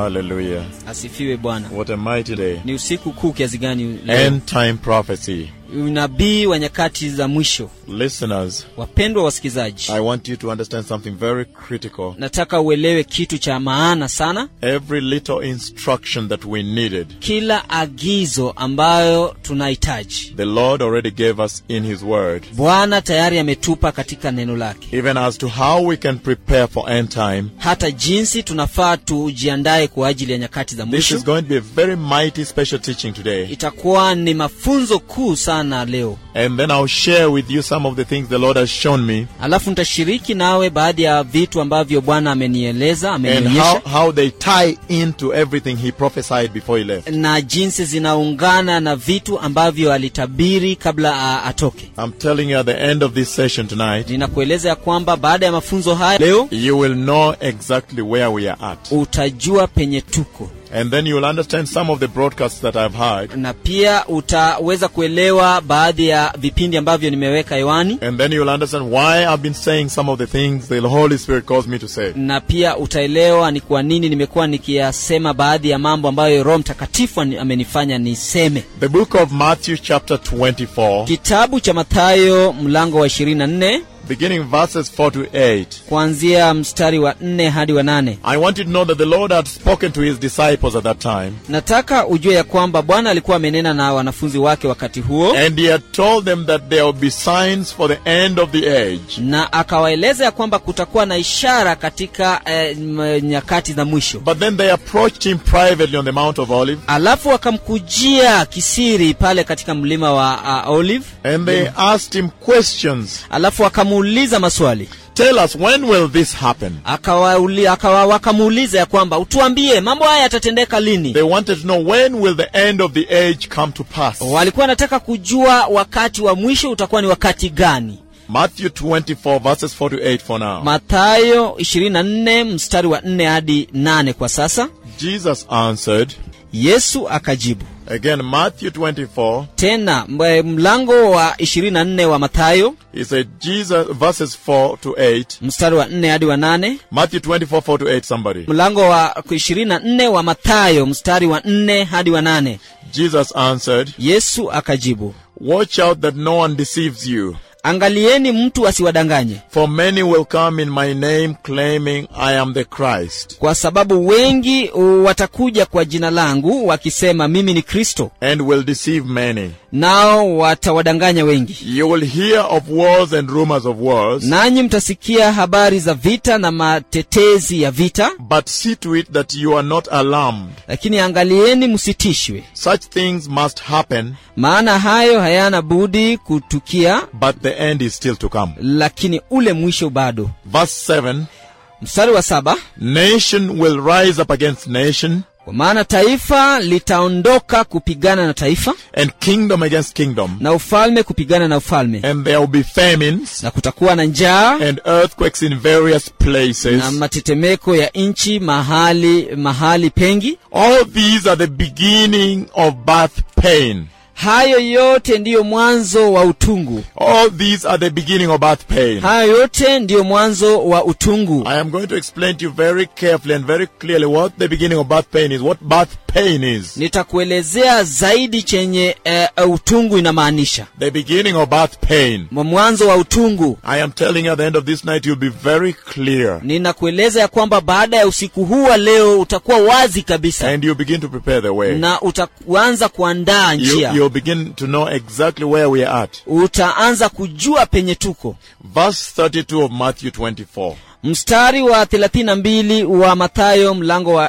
Hallelujah. asifiwe bwana What a mighty day. ni usiku kuu kiasi gani leo End time prophecy. unabii wa nyakati za mwisho Listeners, wapendwa wasikilizaji I want you to understand something very critical. nataka uelewe kitu cha maana sana Every little instruction that we needed, kila agizo ambayo tunahitaji the Lord already gave us in His Word. bwana tayari ametupa katika neno lake Even as to how we can prepare for end time, hata jinsi tunafaa tujiandae kwa ajili ya nyakati za this mwisho is going to be a very mighty special teaching today. itakuwa ni mafunzo kuu sana leo And then I'll share with you some of the things the Lord has shown me alafu nitashiriki nawe baadhi ya vitu ambavyo bwana amenieleza and amenionyesha how, how they tie into everything He prophesied before He left. na jinsi zinaungana na vitu ambavyo alitabiri kabla a, atoke I'm telling you at the end of this session tonight, ninakueleza ya kwamba baada ya mafunzo haya leo you will know exactly where we are at. utajua penye tuko And then you will understand some of the broadcasts that I've heard. na pia utaweza kuelewa baadhi ya vipindi ambavyo nimeweka hewani And then you will understand why I've been saying some of the things the Holy Spirit calls me to say. na pia utaelewa ni kwa nini nimekuwa nikiyasema baadhi ya mambo ambayo roho mtakatifu ani- amenifanya niseme The book of Matthew, chapter 24, kitabu cha mathayo mlango wa 24 beginning verses 4 to 8. kuanzia mstari wa 4 hadi wa 8 I want you to know that the Lord had spoken to his disciples at that time, nataka ujue ya kwamba bwana alikuwa amenena na wanafunzi wake wakati huo and he had told them that there will be signs for the end of the age. na akawaeleza ya kwamba kutakuwa na ishara katika eh, m- nyakati za mwisho But then they approached him privately on the Mount of Olives, alafu wakamkujia kisiri pale katika mlima wa uh, olive and they asked him questions. alafu wakamuuliza maswali Tell us, when will this happen? akawauli- akawa wakamuuliza ya kwamba utuambie mambo haya yatatendeka lini They wanted to know when will the end of the age come to pass. walikuwa wanataka kujua wakati wa mwisho utakuwa ni wakati gani Matthew 24 verses 4 to 8 for now. mathayo 24 mstari wa 4 hadi 8 kwa sasa Jesus answered, yesu akajibu again Matthew 24, tena mbe- mlango wa 24 wa mathayo he said, Jesus, verses 4 to 8. mstari wa 4 hadi wa 8 Matthew 24, 4 to 8, somebody. mlango wa 24 wa mathayo mstari wa 4 hadi wa 8 Jesus answered, yesu akajibu Watch out that no one deceives you. angalieni mtu asiwadanganye For many will come in my name claiming I am the Christ, kwa sababu wengi uh, watakuja kwa jina langu wakisema mimi ni kristo and will deceive many. nao watawadanganya wengi You will hear of wars and rumors of wars, nanyi mtasikia habari za vita na matetezi ya vita but see to it that you are not alarmed. lakini angalieni msitishwe Such things must happen, maana hayo hayana budi kutukia but the end is still to come. lakini ule mwisho bado Verse 7 mstari wa saba Nation will rise up against nation, kwa maana taifa litaondoka kupigana na taifa and kingdom against kingdom, na ufalme kupigana na ufalme and there will be famines na kutakuwa na njaa and earthquakes in various places. na matetemeko ya nchi mahali mahali pengi All these are the beginning of birth pain. hayo yote ndiyo mwanzo wa utungu All these are the beginning of birth pain. hayo yote ndiyo mwanzo wa utungu I am going to explain to you very carefully and very clearly what the beginning of birth pain is, what birth pain is. nitakuelezea zaidi chenye uh, utungu inamaanisha The beginning of birth pain. Mwa- mwanzo wa utungu I am telling you at the end of this night, you'll be very clear. ninakueleza ya kwamba baada ya usiku huu wa leo utakuwa wazi kabisa And you begin to prepare the way. na utaanza kuandaa You, njia you'll begin to know exactly where we are at. utaanza kujua penye tuko Verse 32 of Matthew 24. mstari wa 32 wa mathayo mlango wa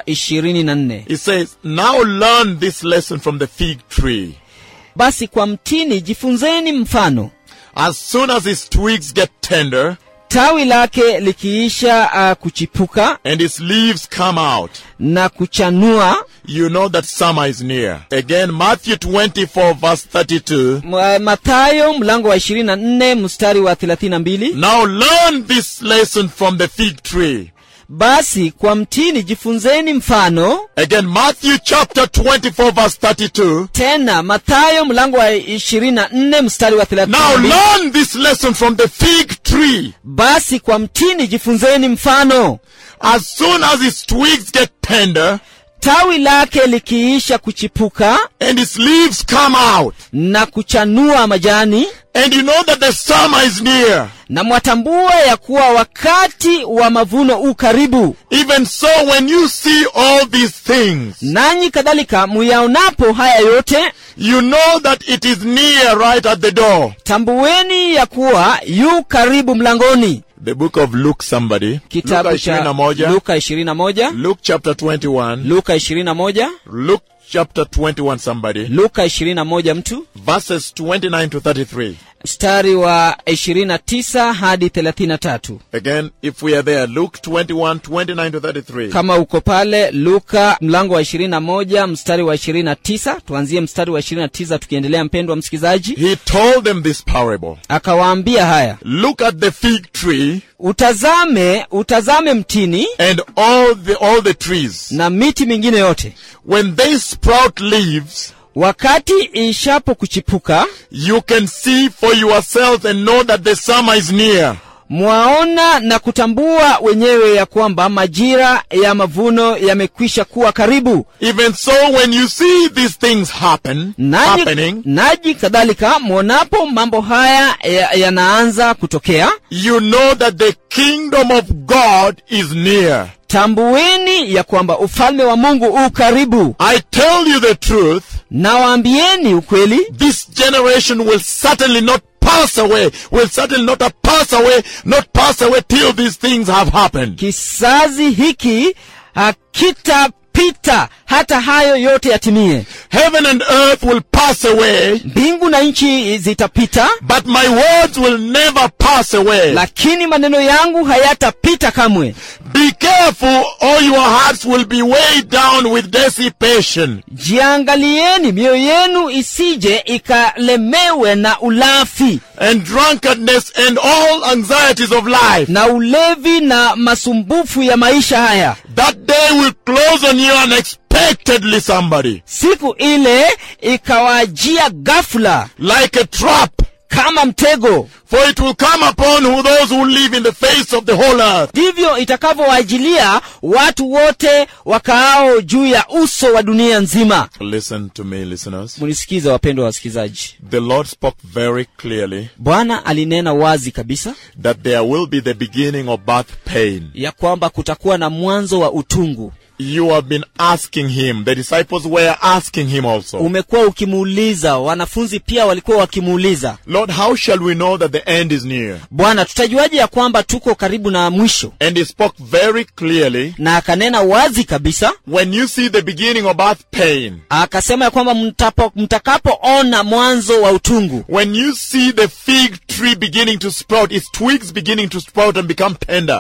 24 It says, Now learn this lesson from the fig tree. basi kwa mtini jifunzeni mfano As soon as its twigs get tender tawi lake likiisha uh, kuchipuka and its leaves come out, na kuchanua you know that summer is near. Again, Matthew 24 verse 32. M- mathayo mlango wa 24 mstari wa 32 Now learn this lesson from the fig tree. basi kwa mtini jifunzeni mfano Again, Matthew chapter 24 verse 32. tena mathayo mlango wa 24 mstari wa Now 32 learn this lesson from the fig tree. basi kwa mtini jifunzeni mfano As soon as its twigs get tender tawi lake likiisha kuchipuka and its leaves come out, na kuchanua majani and you know that the summer is near, na mwatambua ya kuwa wakati wa mavuno u karibu even so when you see all these things, nanyi kadhalika muyaonapo haya yote you know that it is near right at the door. tambueni ya kuwa yu karibu mlangoni The book of Luke, somebody. kitabu Luka cha 21. luka 21 Luke chapter 21. luka 21 Luke chapter 21, somebody. luka 21 mtu Verses 29 to 33. mstari wa 29 hadi 33 Again, if we are there, Luke 21, 29 to 33. kama uko pale luka mlango wa 21 mstari wa 29 tuanzie mstari wa 29 tukiendelea mpendwa msikilizaji He told them this parable. akawaambia haya Look at the fig tree utazame utazame mtini and all the, all the trees. na miti mingine yote When they sprout leaves, wakati ishapo kuchipuka you can see for yourselves and know that the summer is near. mwaona na kutambua wenyewe ya kwamba majira ya mavuno yamekwisha kuwa karibu Even so, when you see these things happen, naji, happening, naji kadhalika mwonapo mambo haya ya- yanaanza kutokea you know that the kingdom of God is near. tambueni ya kwamba ufalme wa mungu u karibu I tell you the truth, nawaambieni ukweli this generation will certainly not pass away, will certainly not pass away, not pass away till these things have happened. kizazi hiki hakitapita hata hayo yote yatimie Heaven and earth will pass away, mbingu na nchi zitapita but my words will never pass away. lakini maneno yangu hayatapita kamwe Be careful, or your hearts will be weighed down with dissipation. jiangalieni mioyo yenu isije ikalemewe na ulafi and drunkenness and all anxieties of life. na ulevi na masumbufu ya maisha haya That day will close on you unexpectedly, somebody. siku ile ikawajia ghafula Like a trap. kama mtego For it will come upon who those who live in the face of the whole earth. ndivyo itakavyowajilia watu wote wakaao juu ya uso wa dunia nzima Listen to me, listeners. mnisikiza wapendwa wasikilizaji The Lord spoke very clearly bwana alinena wazi kabisa that there will be the beginning of birth pain. ya kwamba kutakuwa na mwanzo wa utungu You have been asking him. The disciples were asking him also. umekuwa ukimuuliza wanafunzi pia walikuwa wakimuuliza Lord, how shall we know that the end is near? bwana tutajuaje ya kwamba tuko karibu na mwisho And he spoke very clearly. na akanena wazi kabisa When you see the beginning of birth pain, akasema ya kwamba mtapo- mtakapoona mwanzo wa utungu When you see the fig tree beginning to sprout, its twigs beginning to sprout and become tender,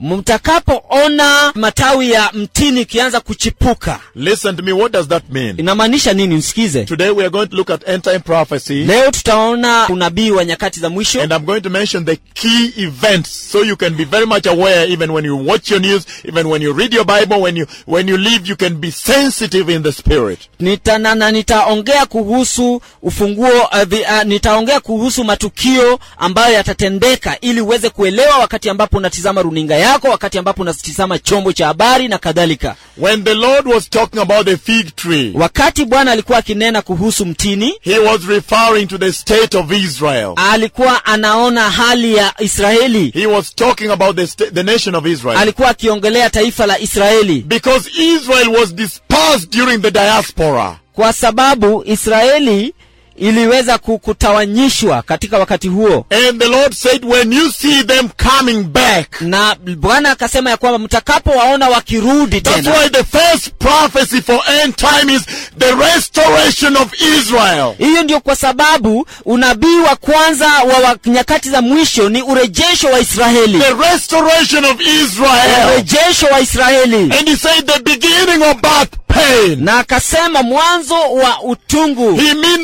mtakapoona matawi ya mtini ikianza kuchipuka listen to me, what does that mean? inamaanisha nini msikize Today we are going to look at end time prophecy, leo tutaona unabii wa nyakati za mwisho and I'm going to mention the key events so you can be very much aware even when you watch your news, even when you read your Bible, when you when you live, you can be sensitive in the spirit. Nita, na, na nitaongea kuhusu ufunguo uh, vi, uh, nitaongea kuhusu matukio ambayo yatatendeka ili uweze kuelewa wakati ambapo unatizama runinga yako wakati ambapo unatizama chombo cha habari na kadhalika When the Lord was talking about the fig tree, wakati bwana alikuwa akinena kuhusu mtini he was referring to the state of Israel. alikuwa anaona hali ya israeli He was talking about the sta- the nation of Israel. alikuwa akiongelea taifa la israeli Because Israel was dispersed during the diaspora. kwa sababu israeli iliweza ku- kutawanyishwa katika wakati huo And the Lord said, when you see them coming back, na bwana akasema ya kwamba mtakapowaona wakirudi that's tena why the first prophecy for end time is the restoration of Israel. hiyo ndio kwa sababu unabii wa kwanza wa, wa nyakati za mwisho ni urejesho wa israeli The restoration of Israel. urejesho wa israeli And he said the beginning of birth pain. na akasema mwanzo wa utungu He means the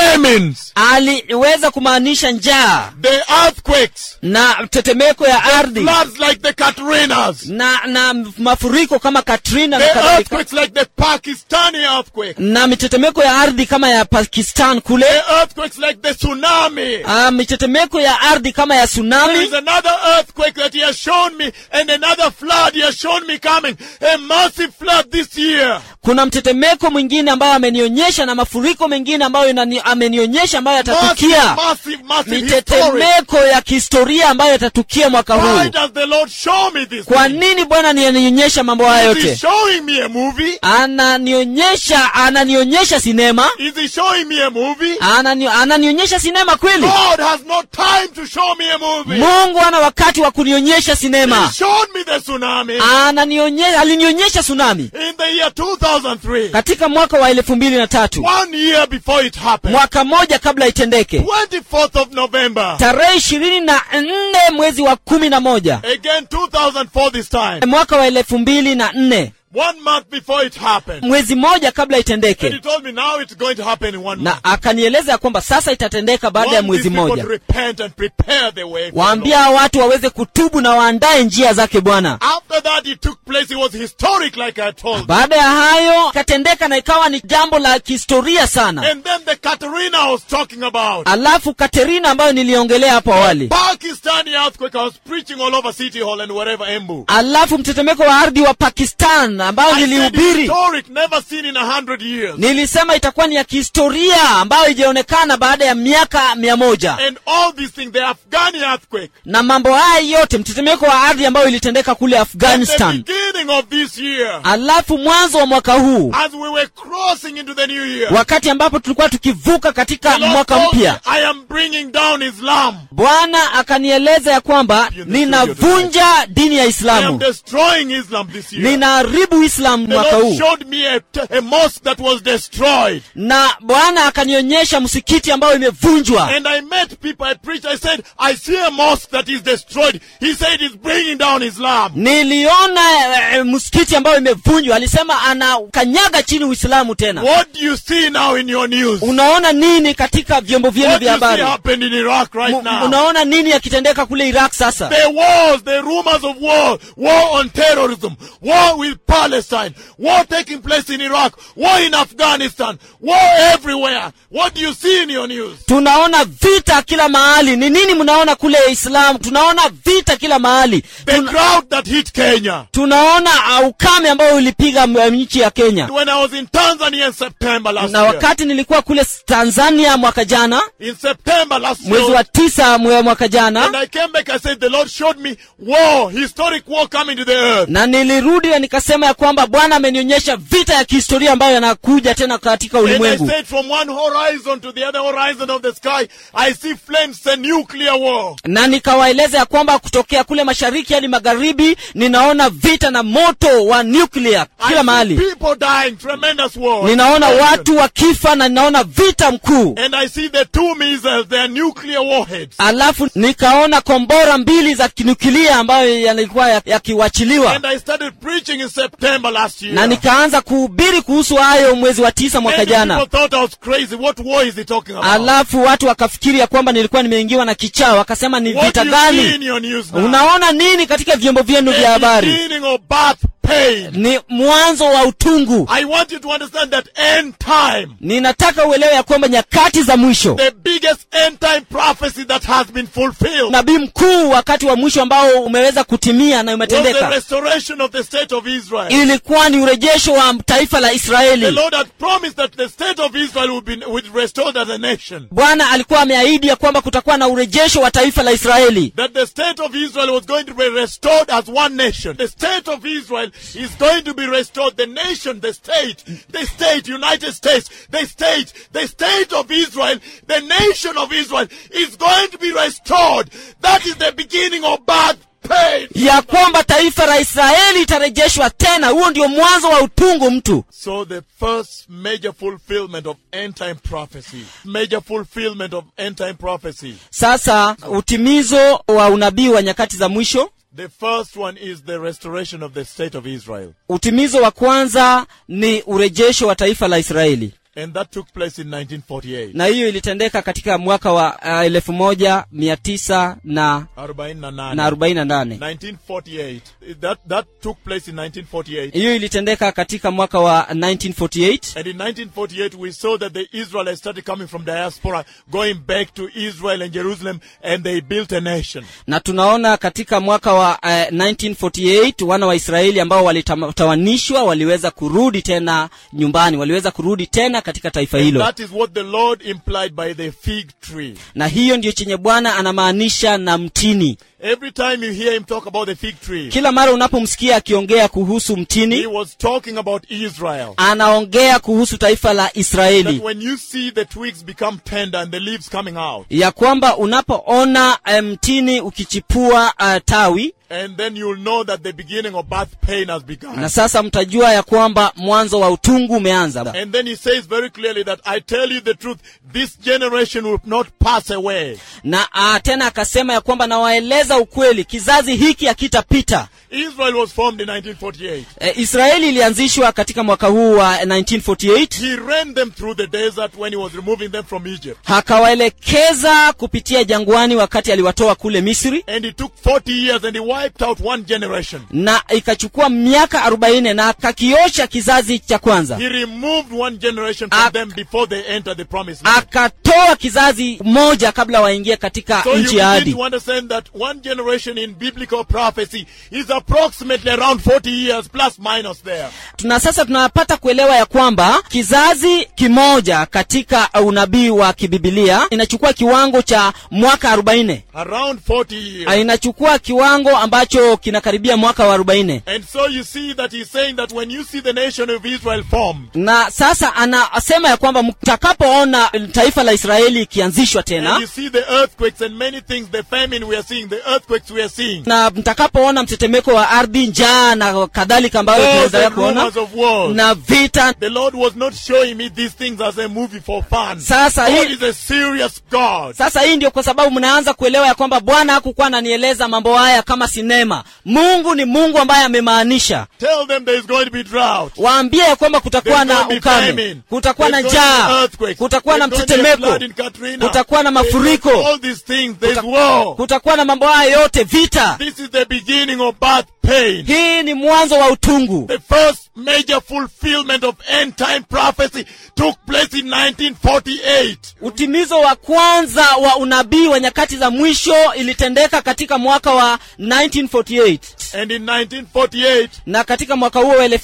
famines, aliweza kumaanisha njaa the earthquakes, na tetemeko ya ardhi floods like the Katrinas, na na mafuriko kama katrina na the kadhalika earthquakes like the Pakistani earthquake, na mitetemeko ya ardhi kama ya pakistan kule the earthquakes like the tsunami. uh, mitetemeko ya ardhi kama ya There tsunami is another earthquake that he has shown me, and another flood he has shown me coming. A massive flood this year. kuna mtetemeko mwingine ambayo amenionyesha na mafuriko mengine ambayo inani, amenionyesha ambayo Massive, yatatukia massive, massive historic. mitetemeko ya kihistoria ambayo yatatukia mwaka Why huu does the Lord show me this? kwa thing? nini bwana nianionyesha mambo haya Is he yote showing me a movie? ananionyesha ananionyesha sinema Is he showing me a movie? Anani, ananionyesha sinema kweli God has no time to show me a movie. mungu ana wakati wa kunionyesha He sinema showed me the tsunami ananionyesha alinionyesha tsunami in the year 2003. katika mwaka wa elfu mbili na tatu One year before it happened. mwaka moja kabla itendeke 24th of November. tarehe ishirini na nne mwezi wa kumi na moja Again 2004 this time. mwaka wa elfu mbili na nne One month before it happened. mwezi moja kabla And he itendeke told me now it's going to happen in one month. na akanieleza ya kwamba sasa itatendeka baada ya Want mwezi these people mmoja to repent and prepare the way for the waambia Lord. watu waweze kutubu na waandae njia zake bwana After that it took place. It was historic like I told you. baada ya hayo ikatendeka na ikawa ni jambo la kihistoria sana And then the Katerina I was talking about. alafu katerina ambayo niliongelea hapo awali Pakistani earthquake. I was preaching all over City Hall and wherever Embu. alafu mtetemeko wa ardhi wa pakistan ambayo I said nilihubiri historic, never seen in a hundred years. nilisema itakuwa ni ya kihistoria ambayo ijaonekana baada ya miaka mia moja And all these things, the Afghani earthquake. na mambo haya yote mtetemeko wa ardhi ambayo ilitendeka kule At the afghanistan beginning of this year, alafu mwanzo wa mwaka huu as we were crossing into the new year, wakati ambapo tulikuwa tukivuka katika the Lord mwaka told me, mpya I am bringing down Islam. bwana akanieleza ya kwamba ninavunja dini ya I am islamu destroying Islam this year. ninaharibu islamu The mwaka Lord huu showed me a, a mosque that was destroyed. na bwana akanionyesha msikiti ambayo imevunjwa And I met people, I preached, I said, I see a mosque that is destroyed. He said it's bringing down Islam. niliona eh, msikiti ambayo imevunjwa alisema anakanyaga chini uislamu tena What do you see now in your news? unaona nini katika vyombo vyenu What do vya you see habari happened in Iraq right Mu- now? unaona nini yakitendeka kule iraq sasa The wars, the rumors of war, war on terrorism, war with Palestine, war taking place in Iraq, war in Afghanistan, war everywhere. What do you see in your news? tunaona vita kila mahali ni nini mnaona kule islam tunaona vita kila mahali The Tuna, drought that hit Kenya. tunaona uh, ukame ambao ulipiga m- nchi ya kenya When I was in Tanzania in September last na year, wakati nilikuwa kule tanzania mwaka jana in September last mwezi year, wa tisa mwe- mwaka and jana I came back, I said, the Lord showed me war, historic war coming to the earth. na nilirudi na nikasema ya kwamba bwana amenionyesha vita ya kihistoria ambayo yanakuja tena katika And I ulimwengu said, from one horizon to the other horizon of the sky, I see flames, a nuclear war. na nikawaeleza ya kwamba kutokea kule mashariki hadi magharibi ninaona vita na moto wa nuclear I kila see mahali people dying, tremendous war. ninaona watu wakifa na ninaona vita mkuu And I see the two missiles, they are nuclear warheads. alafu nikaona kombora mbili za kinukilia ambayo yalikuwa ya- yakiwachiliwa And I started preaching in September last year. na nikaanza kuhubiri kuhusu hayo mwezi wa tisa mwaka Many jana people thought I was crazy. What war is he talking about? alafu watu wakafikiri ya kwamba nilikuwa nimeingiwa na kichaa wakasema ni What vita do you see in gani your news now? unaona nini katika vyombo vyenu vya The habari beginning of birth pain. ni mwanzo wa utungu I want you to understand that end time, ninataka uelewe ya kwamba nyakati za mwisho the biggest end time prophecy that has been fulfilled, nabii mkuu wakati wa mwisho ambao umeweza kutimia na was the umetendeka restoration of the state of Israel. ilikuwa ni urejesho wa taifa la The israeli Lord had promised that the state of Israel would be would restored as a nation. bwana alikuwa ameahidi ya kwamba kutakuwa na urejesho wa taifa la israeli That the state of Israel was going to be restored as one nation. The state of Israel is going to be restored. The nation, the state, the state, United States, the state, the state of Israel, the nation of Israel is going to be restored. That is the beginning of birth pain. ya kwamba taifa la israeli itarejeshwa tena huo ndio mwanzo wa utungu mtu So the first major fulfillment of end time prophecy, major fulfillment of end time prophecy. sasa utimizo wa unabii wa nyakati za mwisho The first one is the restoration of the state of Israel. utimizo wa kwanza ni urejesho wa taifa la israeli And that took place in 1948. na hiyo ilitendeka katika mwaka wa uh, elfu moja mia tisa na, 48. na arobaini na nane 1948. That, that took place in 1948. hiyo ilitendeka katika mwaka wa 1948 And in 1948, we saw that the Israelites started coming from diaspora, going back to Israel and Jerusalem, and they built a nation. na tunaona katika mwaka wa uh, 1948 wana wa israeli ambao walitawanishwa waliweza kurudi tena nyumbani waliweza kurudi tena katika taifa And hilo that is what the Lord implied by the fig tree. na hiyo ndiyo chenye bwana anamaanisha na mtini Every time you hear him talk about the fig tree, kila mara unapomsikia akiongea kuhusu he mtini was talking about Israel. anaongea kuhusu taifa la That israeli when you see the twigs become tender and the leaves coming out, ya kwamba unapoona eh, mtini ukichipua uh, tawi and then you'll know that the beginning of birth pain has begun. na sasa mtajua ya kwamba mwanzo wa utungu umeanza And then he says very clearly that I tell you the truth, this generation will not pass away. na uh, tena akasema ya kwamba nawaeleza ukweli kizazi hiki hakitapita Israel was formed in 1948. e, israeli ilianzishwa katika mwaka huu wa 1948 He ran them through the desert when he was removing them from Egypt. akawaelekeza kupitia jangwani wakati aliwatoa kule misri And it took 40 years and he wiped out one generation. na ikachukua miaka 40 na akakiosha kizazi cha kwanza He removed one generation from Ak- them before they entered the promised land. akatoa kizazi moja kabla waingie katika So you nchi ya begin ahadi to understand that one generation in biblical prophecy is approximately around 40 years plus minus there. tuna sasa tunapata kuelewa ya kwamba kizazi kimoja katika unabii wa kibibilia inachukua kiwango cha mwaka 40 Around 40 years. Ah, inachukua kiwango ambacho kinakaribia mwaka wa 40 And so you see that he's saying that when you see the nation of Israel formed, na sasa anasema ya kwamba mtakapoona taifa la israeli ikianzishwa and tena you see the earthquakes and many things, the famine we are seeing, the earthquakes we are seeing, na mtakapoona mtetemeko wa ardhi njaa na kadhalika ambayo all tunaendelea the kuona rumors of wars, na vita the Lord was not showing me these things as a movie for fun. Sasa God hii- is a serious God. sasa hii ndio kwa sababu mnaanza kuelewa ya kwamba bwana hakukuwa ananieleza mambo haya kama sinema mungu ni mungu ambaye amemaanisha Tell them there is going to be drought. waambie ya kwamba kutakuwa There's na going to be ukame famine. kutakuwa na There's going to be njaa earthquakes. kutakuwa na There's going to be mtetemeko flood in Katrina. kutakuwa na There's mafuriko. all these things. There's war. kutakuwa na mambo haya yote vita This is the beginning of birth pain. hii ni mwanzo wa utungu The first major fulfillment of end time prophecy took place in 1948. utimizo wa kwanza wa unabii wa nyakati za mwisho ilitendeka katika mwaka wa 1948 And in 1948, na katika mwaka huo wa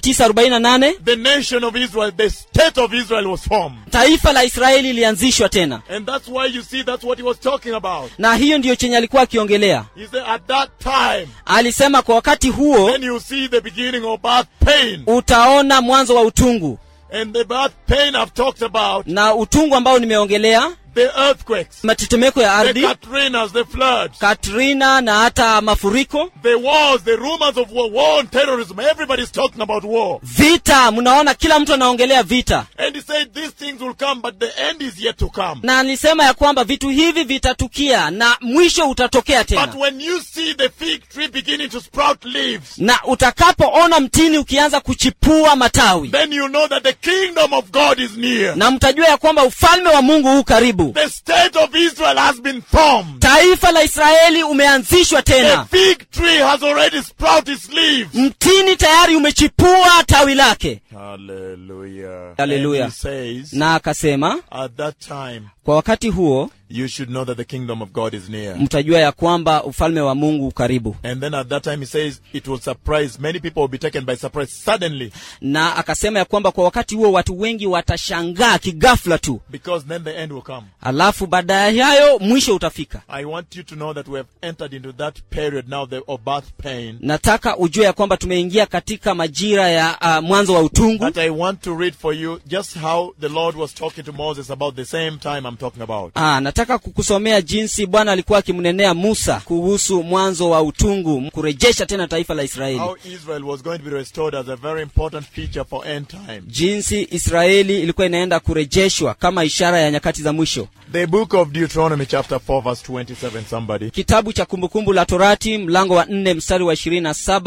1948 the nation of Israel, the state of Israel was formed. taifa la israeli ilianzishwa tena And that's why you see that's what he was talking about. na hiyo ndiyo chenye alikuwa akiongelea He said, at that time, alisema kwa wakati huo then you see the beginning of birth pain. utaona mwanzo wa utungu And the birth pain I've talked about, na utungu ambao nimeongelea the earthquakes, matetemeko ya the ardhi Katrinas, the floods, katrina na hata mafuriko the wars, the rumors of war, war and terrorism. Everybody's talking about war. vita mnaona kila mtu anaongelea vita And he said these things will come, but the end is yet to come. na alisema ya kwamba vitu hivi vitatukia na mwisho utatokea But tena when you see the fig tree beginning to sprout leaves, na utakapoona mtini ukianza kuchipua matawi then you know that the kingdom of God is near. na mtajua ya kwamba ufalme wa mungu huu karibu The state of Israel has been formed. taifa la israeli umeanzishwa The tena fig tree has already sprouted its leaves. mtini tayari umechipua tawi lake Hallelujah. Hallelujah. And he says, na akasema at that time, kwa wakati huo you should know that the kingdom of God is near. mtajua ya kwamba ufalme wa mungu ukaribu And then at that time, he says, it will surprise. Many people will be taken by surprise suddenly na akasema ya kwamba kwa wakati huo watu wengi watashangaa kigafla tu because then the end will come. alafu baada ya hayo mwisho utafika I want you to know that we have entered into that period now the, of birth pain. nataka ujue ya kwamba tumeingia katika majira ya uh, mwanzo wa utungu That I want to read for you just how the Lord was talking to Moses about the same time I'm talking about. Ah, nataka kukusomea jinsi bwana alikuwa akimnenea musa kuhusu mwanzo wa utungu kurejesha tena taifa la israeli How Israel was going to be restored as a very important feature for end time. jinsi israeli ilikuwa inaenda kurejeshwa kama ishara ya nyakati za mwisho The book of Deuteronomy chapter 4 verse 27 somebody. kitabu cha kumbukumbu la torati mlango wa nne mstari wa ishirini na saba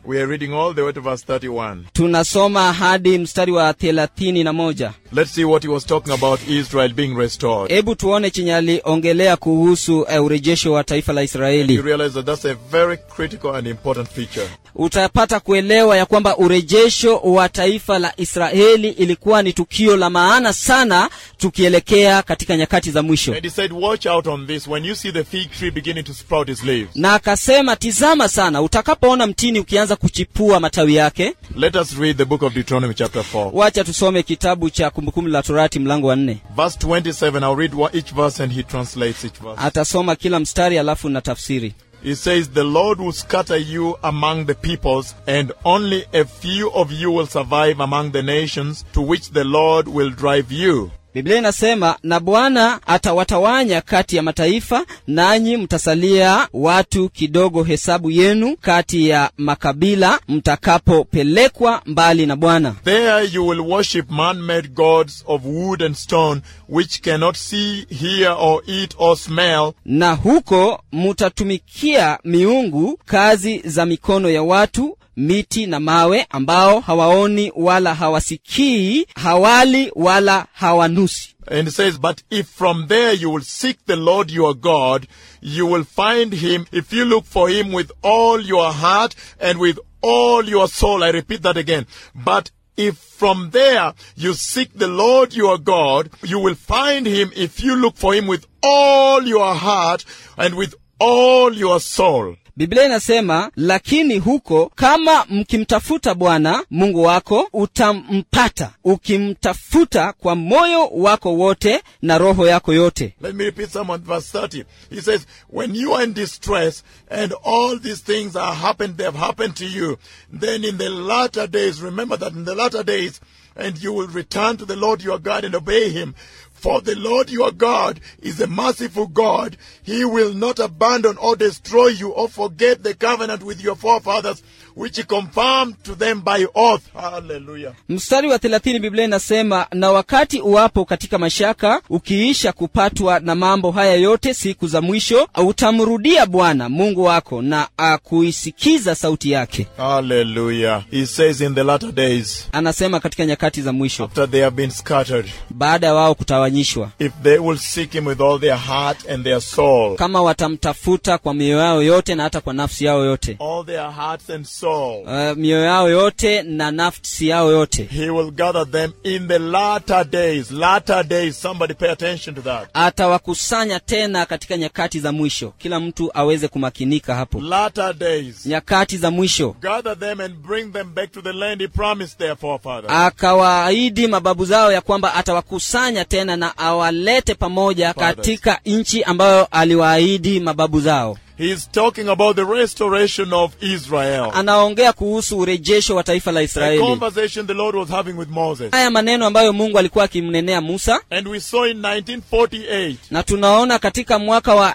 We are reading all the way to verse 31. tunasoma hadi mstari wa thelathini na moja Let's see what he was talking about Israel being restored. hebu tuone chenye aliongelea kuhusu uh, urejesho wa taifa la You israeli realize that that's a very critical and important feature. utapata kuelewa ya kwamba urejesho wa taifa la israeli ilikuwa ni tukio la maana sana tukielekea katika nyakati za mwisho And he said, Watch out on this. When you see the fig tree beginning to sprout its leaves, na akasema tizama sana utakapoona mtini ukianza kuchipua matawi yake let us read the book of Deuteronomy, chapter 4. wacha tusome kitabu cha kumbukumbu la torati mlango wa nne Verse 27, I'll read one- each verse and he translates each verse. atasoma kila mstari alafu na tafsiri He says, The Lord will scatter you among the peoples, and only a few of you will survive among the nations to which the Lord will drive you. biblia inasema na bwana atawatawanya kati ya mataifa nanyi mtasalia watu kidogo hesabu yenu kati ya makabila mtakapopelekwa mbali na bwana There you will worship man-made gods of wood and stone, which cannot see, hear, or eat, or smell, na huko mutatumikia miungu kazi za mikono ya watu miti na mawe ambao hawaoni wala hawasikii hawali wala hawanusi And it says, But if from there you will seek the Lord your God, you will find him if you look for him with all your heart and with all your soul. I repeat that again. But if from there you seek the Lord your God, you will find him if you look for him with all your heart and with all your soul. biblia inasema lakini huko kama mkimtafuta bwana mungu wako utampata ukimtafuta kwa moyo wako wote na roho yako yote Let me repeat some of verse 30. He says, When you are in distress and all these things are happened, they have happened to you, then in the latter days, remember that in the latter days, and you will return to the Lord your God and obey him. For the Lord your God is a merciful God. He will not abandon or destroy you or forget the covenant with your forefathers, which he confirmed to them by oath. Hallelujah. mstari wa thelathini biblia inasema na wakati uwapo katika mashaka ukiisha kupatwa na mambo haya yote siku za mwisho utamrudia bwana mungu wako na akuisikiza sauti yake Hallelujah. He says in the latter days, anasema katika nyakati za mwisho after they have been scattered, baada ya wao kutawanyishwa if they will seek him with all their heart and their soul, kama watamtafuta kwa mioyo yao yote na hata kwa nafsi yao yote all their hearts and soul, uh, mioyo yao yote na nafsi yao yote he will gather them in the latter days. Latter days. Somebody pay attention to that. atawakusanya tena katika nyakati za mwisho kila mtu aweze kumakinika hapo Latter days. nyakati za mwisho Gather them and bring them back to the land he promised their forefathers. akawaahidi mababu zao ya kwamba atawakusanya tena na awalete pamoja Fathers. katika nchi ambayo aliwaahidi mababu zao He's talking about the restoration of Israel. anaongea kuhusu urejesho wa taifa la A israeli conversation the Lord was having with Moses. haya maneno ambayo mungu alikuwa akimnenea musa And we saw in 1948, na tunaona katika mwaka wa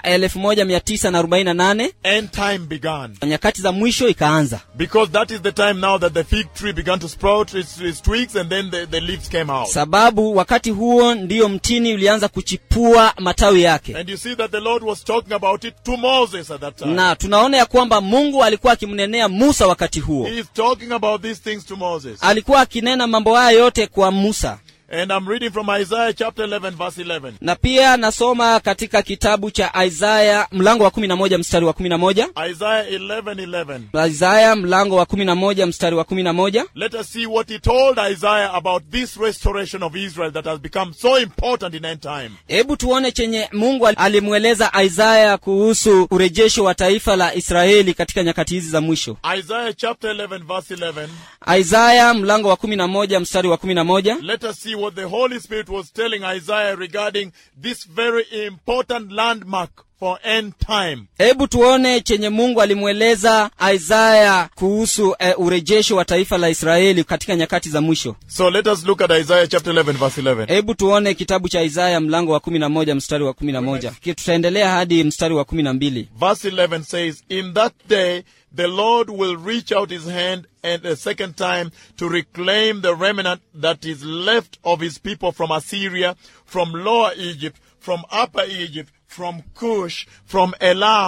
1948 end time began. nyakati za mwisho ikaanza Because that is the time now that the fig tree began to sprout its, its twigs and then the, the leaves came out. sababu wakati huo ndiyo mtini ulianza kuchipua matawi yake And you see that the Lord was talking about it to Moses at that time. na tunaona ya kwamba mungu alikuwa akimnenea musa wakati huo He is talking about these things to Moses. alikuwa akinena mambo haya yote kwa musa And I'm reading from Isaiah chapter 11 verse 11. na pia nasoma katika kitabu cha isaya mlango wa 11 mstari wa 11 Isaiah 11 11. isaya mlango wa 11 mstari wa 11 Let us see what he told Isaiah about this restoration of Israel that has become so important in end time. hebu tuone chenye mungu alimweleza isaya kuhusu urejesho wa taifa la israeli katika nyakati hizi za mwisho Isaiah chapter 11 verse 11. isaya mlango wa 11 mstari wa 11 Let us see what the Holy Spirit was telling Isaiah regarding this very important landmark for end time. hebu tuone chenye mungu alimweleza isaya kuhusu eh, urejesho wa taifa la israeli katika nyakati za mwisho So let us look at Isaiah chapter 11 verse 11. hebu tuone kitabu cha isaya mlango wa 11 mstari wa 11 Ki- tutaendelea hadi mstari wa 12 Verse 11 says, In that day the Lord will reach out his hand and a second time to reclaim the remnant that is left of his people from Assyria, from lower Egypt, from upper Egypt, from Cush, from Elam,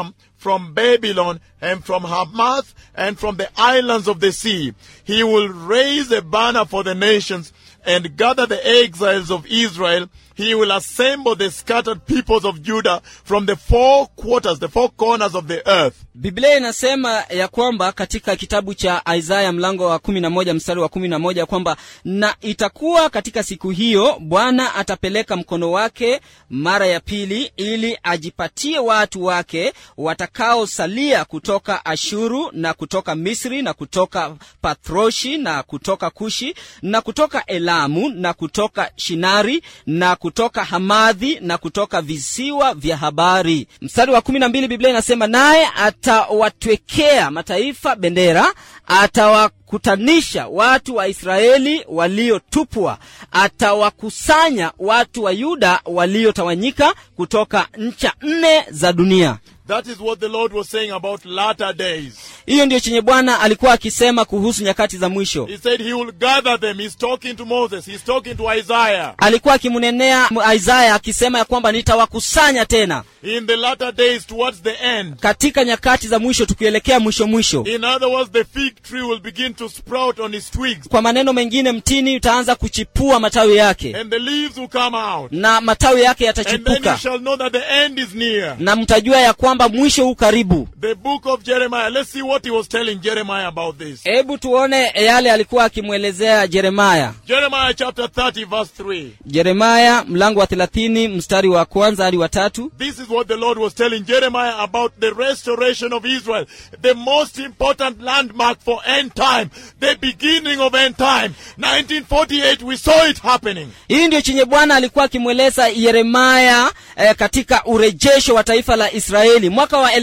from Babylon and from Hamath and from the islands of the sea. He will raise a banner for the nations and gather the exiles of Israel. He will assemble the scattered peoples of Judah from the four quarters, the four corners of the earth. biblia inasema ya kwamba katika kitabu cha isaya mlango wa kumi na moja mstari wa kumi na moja kwamba na itakuwa katika siku hiyo bwana atapeleka mkono wake mara ya pili ili ajipatie watu wake watakaosalia kutoka ashuru na kutoka misri na kutoka pathroshi na kutoka kushi na kutoka elamu na kutoka shinari na kutoka hamadhi na kutoka visiwa vya habari mstari wa kumi na mbili biblia inasema naye atawatwekea mataifa bendera atawakutanisha watu wa israeli waliotupwa atawakusanya watu wa yuda waliotawanyika kutoka ncha nne za dunia That is what the Lord was saying about latter days. hiyo ndiyo chenye bwana alikuwa akisema kuhusu nyakati za mwisho He said he will gather them. He's talking to Moses. He's talking to Isaiah. alikuwa akimnenea isaya akisema ya kwamba nitawakusanya tena In the latter days towards the end. katika nyakati za mwisho tukielekea mwisho mwisho In other words, the fig tree will begin to sprout on its twigs kwa maneno mengine mtini utaanza kuchipua matawi yake and the leaves will come out. na matawi yake And then you yatachipuka shall know that the end is near. na mtajua ya kwamba mwisho huu karibu The book of Jeremiah. Let's see what he was telling Jeremiah about this. hebu tuone yale alikuwa akimwelezea jeremaya Jeremiah chapter 30 verse 3. jeremaya mlango wa thelathini mstari wa kwanza hadi wa tatu This is what the Lord was telling Jeremiah about the restoration of Israel, the most important landmark for end time, the beginning of end time. 1948, we saw it happening. hii ndio chenye bwana alikuwa akimweleza yeremaya eh, katika urejesho wa taifa la israeli mwaka wa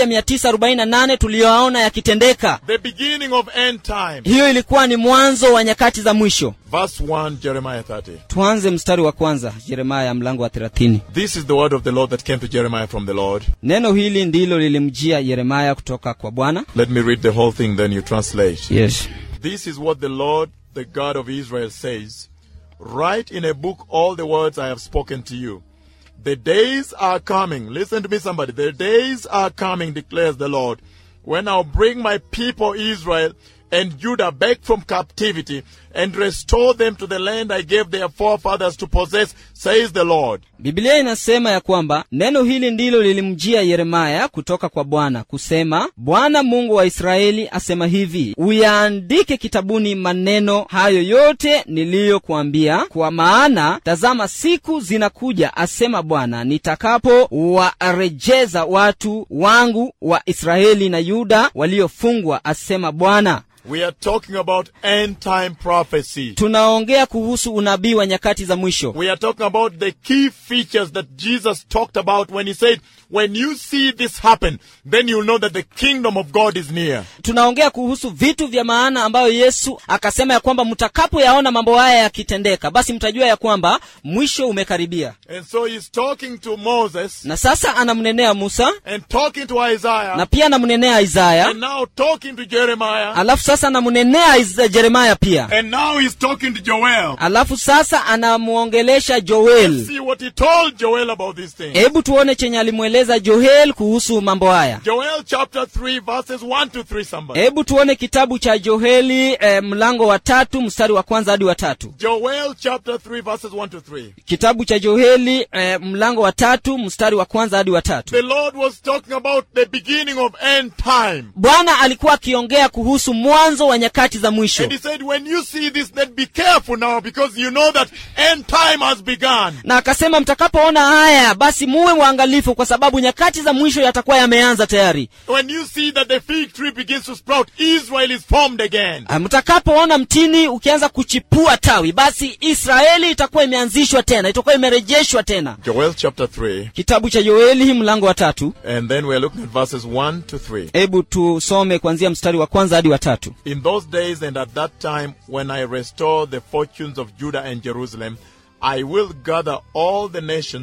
1948 tuliyoaona yakitendeka The beginning of end time. hiyo ilikuwa ni mwanzo wa nyakati za mwisho Verse 1, Jeremiah 30. tuanze mstari wa kwanza yeremaya mlango wa 30 This is the word of the Lord that came to Jeremiah from the Lord. neno hili ndilo lilimjia yeremaya kutoka kwa bwana Let me read the whole thing, then you translate. yes. This is what the Lord, the God of Israel, says Write in a book all the words I have spoken to you. The days are coming. Listen to me, somebody. The days are coming, declares the Lord, when I'll bring my people Israel and Judah back from captivity and restore them to the land I gave their forefathers to possess, says the Lord. biblia inasema ya kwamba neno hili ndilo lilimjia yeremaya kutoka kwa bwana kusema bwana mungu wa israeli asema hivi uyaandike kitabuni maneno hayo yote niliyokuambia kwa maana tazama siku zinakuja asema bwana nitakapo warejeza watu wangu wa israeli na yuda waliofungwa asema bwana We are talking about end time prophecy. tunaongea kuhusu unabii wa nyakati za mwisho We are talking about the key features that Jesus talked about when he said, When you see this happen, then you'll know that the kingdom of God is near. tunaongea kuhusu vitu vya maana ambayo yesu akasema ya kwamba mtakapoyaona mambo haya yakitendeka basi mtajua ya kwamba mwisho umekaribia And so he's talking to Moses na sasa anamnenea musa and talking to Isaiah na pia anamnenea isaya and now talking to Jeremiah alafu sasa anamnenea Is- jeremaya pia and now he's talking to Joel. alafu sasa anamwongelesha joel See what he told Joel about these things. hebu tuone chenye alimweleza joel kuhusu mambo haya Joel chapter 3 verses 1 to 3 somebody. hebu tuone kitabu cha joeli eh, mlango wa tatu mstari wa kwanza hadi wa tatu Joel chapter 3 verses 1 to 3. kitabu cha joeli eh, mlango wa tatu mstari wa kwanza hadi wa tatu The Lord was talking about the beginning of end time. bwana alikuwa akiongea kuhusu mwanzo wa nyakati za mwisho And he said, when you see this, then be careful now because you know that end time has begun. na akasema mtakapoona haya basi muwe mwangalifu kwa sababu nyakati za mwisho yatakuwa yameanza tayari When you see that the fig tree begins to sprout, Israel is formed again. Ah, mtakapoona mtini ukianza kuchipua tawi basi israeli itakuwa imeanzishwa tena itakuwa imerejeshwa tena Joel chapter 3, kitabu cha yoeli mlango wa tatu and then we're looking at verses 1 to 3. hebu tusome kuanzia mstari wa kwanza hadi wa tatu In those days and at that time, when I restore the fortunes of Judah and Jerusalem, I will gather all the nations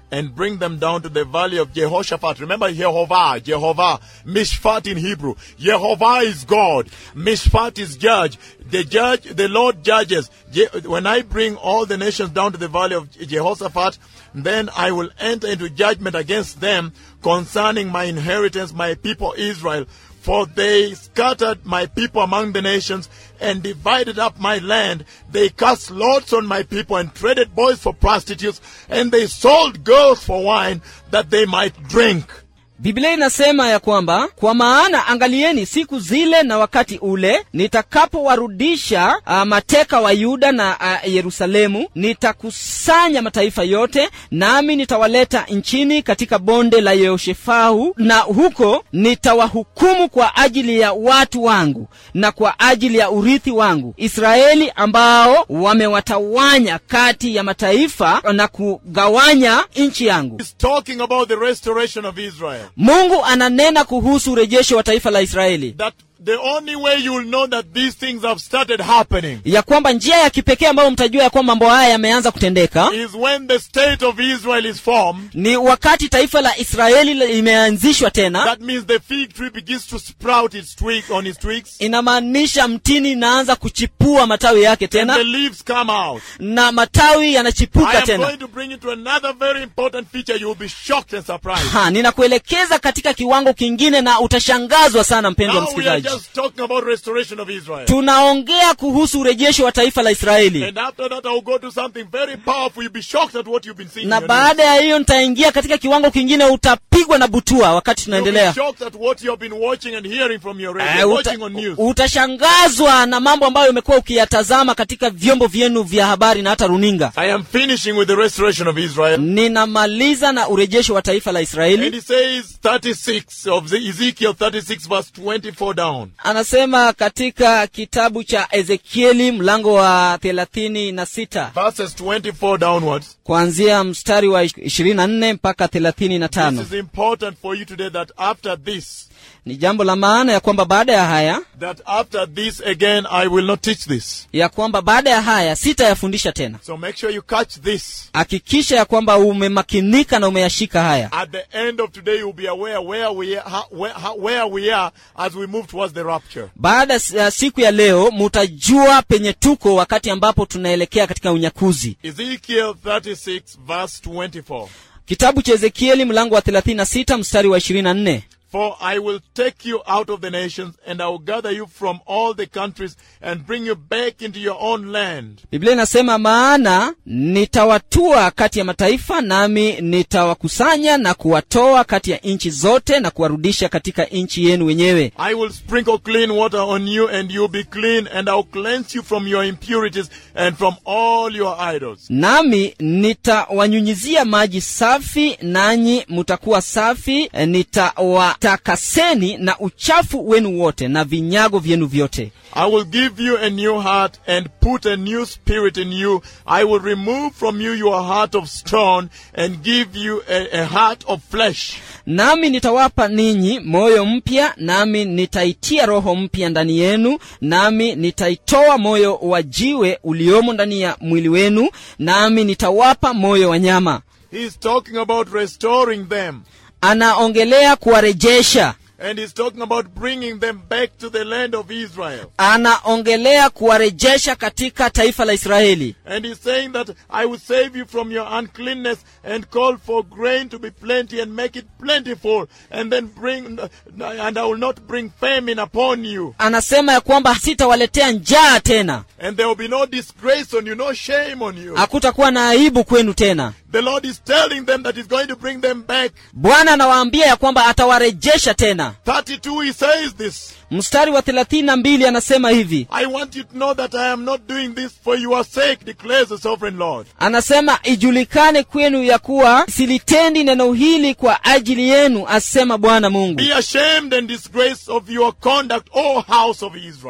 and bring them down to the valley of Jehoshaphat. Remember Jehovah, Jehovah, Mishpat in Hebrew. Jehovah is God, Mishpat is judge. The judge, the Lord judges. Je- When I bring all the nations down to the valley of Jehoshaphat, then I will enter into judgment against them concerning my inheritance, my people Israel. For they scattered my people among the nations and divided up my land. They cast lots on my people and traded boys for prostitutes, and they sold girls for wine that they might drink. biblia inasema ya kwamba kwa maana angalieni siku zile na wakati ule nitakapowarudisha uh, mateka wa yuda na uh, yerusalemu nitakusanya mataifa yote nami nitawaleta nchini katika bonde la yehoshefau na huko nitawahukumu kwa ajili ya watu wangu na kwa ajili ya urithi wangu israeli ambao wamewatawanya kati ya mataifa na kugawanya nchi yangu He's talking about the restoration of Israel. mungu ananena kuhusu urejesho wa taifa la israeli That the only way you will know that these things have started happening ya kwamba njia ya kipekee ambayo mtajua ya kwamba mambo haya yameanza kutendeka is when the state of Israel is formed. ni wakati taifa la israeli limeanzishwa tena That means the fig tree begins to sprout its twig on its twigs, inamaanisha mtini inaanza kuchipua matawi yake and the tena leaves come out. na matawi I yanachipuka am tena going to bring you to another very important feature. You will be shocked and surprised. ha ninakuelekeza katika kiwango kingine na utashangazwa sana mpendwa Now we are msikilizaji just talking about restoration of Israel. tunaongea kuhusu urejesho wa taifa la israeli And after that, I'll go to something very powerful. You'll be shocked at what you've been seeing. na in your news. baada ya hiyo nitaingia katika kiwango kingine utapigwa na butua wakati You'll be tunaendelea shocked at what you have been watching and hearing from your radio, Eh, uta, watching on news. utashangazwa na mambo ambayo umekuwa ukiyatazama katika vyombo vyenu vya habari na hata runinga I am finishing with the restoration of Israel. ninamaliza na urejesho wa taifa la And israeli he says 36 of the Ezekiel 36 verse 24 down. anasema katika kitabu cha ezekieli mlango wa thelathini na sita Verses 24 downwards. kuanzia mstari wa ishirini na nne mpaka thelathini na This tano is important for you today that after this, ni jambo la maana ya kwamba baada ya haya that after this again, I will not teach this. ya kwamba baada ya haya sitayafundisha tena So make sure you catch this. hakikisha ya kwamba umemakinika na umeyashika haya At the end of today, you'll be aware where we are, how, where, how, where we are as we move towards the rapture. baada ya siku ya leo mutajua penye tuko wakati ambapo tunaelekea katika unyakuzi Ezekiel 36 verse 24. kitabu cha ezekieli mlango wa 36 mstari wa 24 For I will take you out of the nations, and I will gather you from all the countries, and bring you back into your own land. biblia inasema maana nitawatua kati ya mataifa nami nitawakusanya na kuwatoa kati ya nchi zote na kuwarudisha katika nchi yenu wenyewe I will sprinkle clean water on you, and you'll be clean, and I'll cleanse you from your impurities and from all your idols. nami nitawanyunyizia maji safi nanyi mutakuwa safi nitawatakaseni na uchafu wenu wote na vinyago vyenu vyote I will give you a new heart and put a new spirit in you. I will remove from you your heart of stone and give you a, a heart of flesh. nami nitawapa ninyi moyo mpya nami nitaitia roho mpya ndani yenu nami nitaitoa moyo wa jiwe uliomo ndani ya mwili wenu nami nitawapa moyo wa nyama He's talking about restoring them. anaongelea kuwarejesha And he's talking about bringing them back to the land of Israel. anaongelea kuwarejesha katika taifa la israeli And he's saying that I will save you from your uncleanness and call for grain to be plenty and make it plentiful and then bring, and I will not bring famine upon you. anasema ya kwamba sitawaletea njaa tena And there will be no disgrace on you, no shame on you. hakutakuwa na aibu kwenu tena The Lord is telling them that he's going to bring them back. bwana anawaambia ya kwamba atawarejesha tena 32 he says this. mstari wa thelathini na mbili anasema hivi I want you to know that I am not doing this for your sake, declares the sovereign Lord. anasema ijulikane kwenu ya kuwa silitendi neno hili kwa ajili yenu asema bwana mungu Be ashamed and disgraced of your conduct, O house of Israel.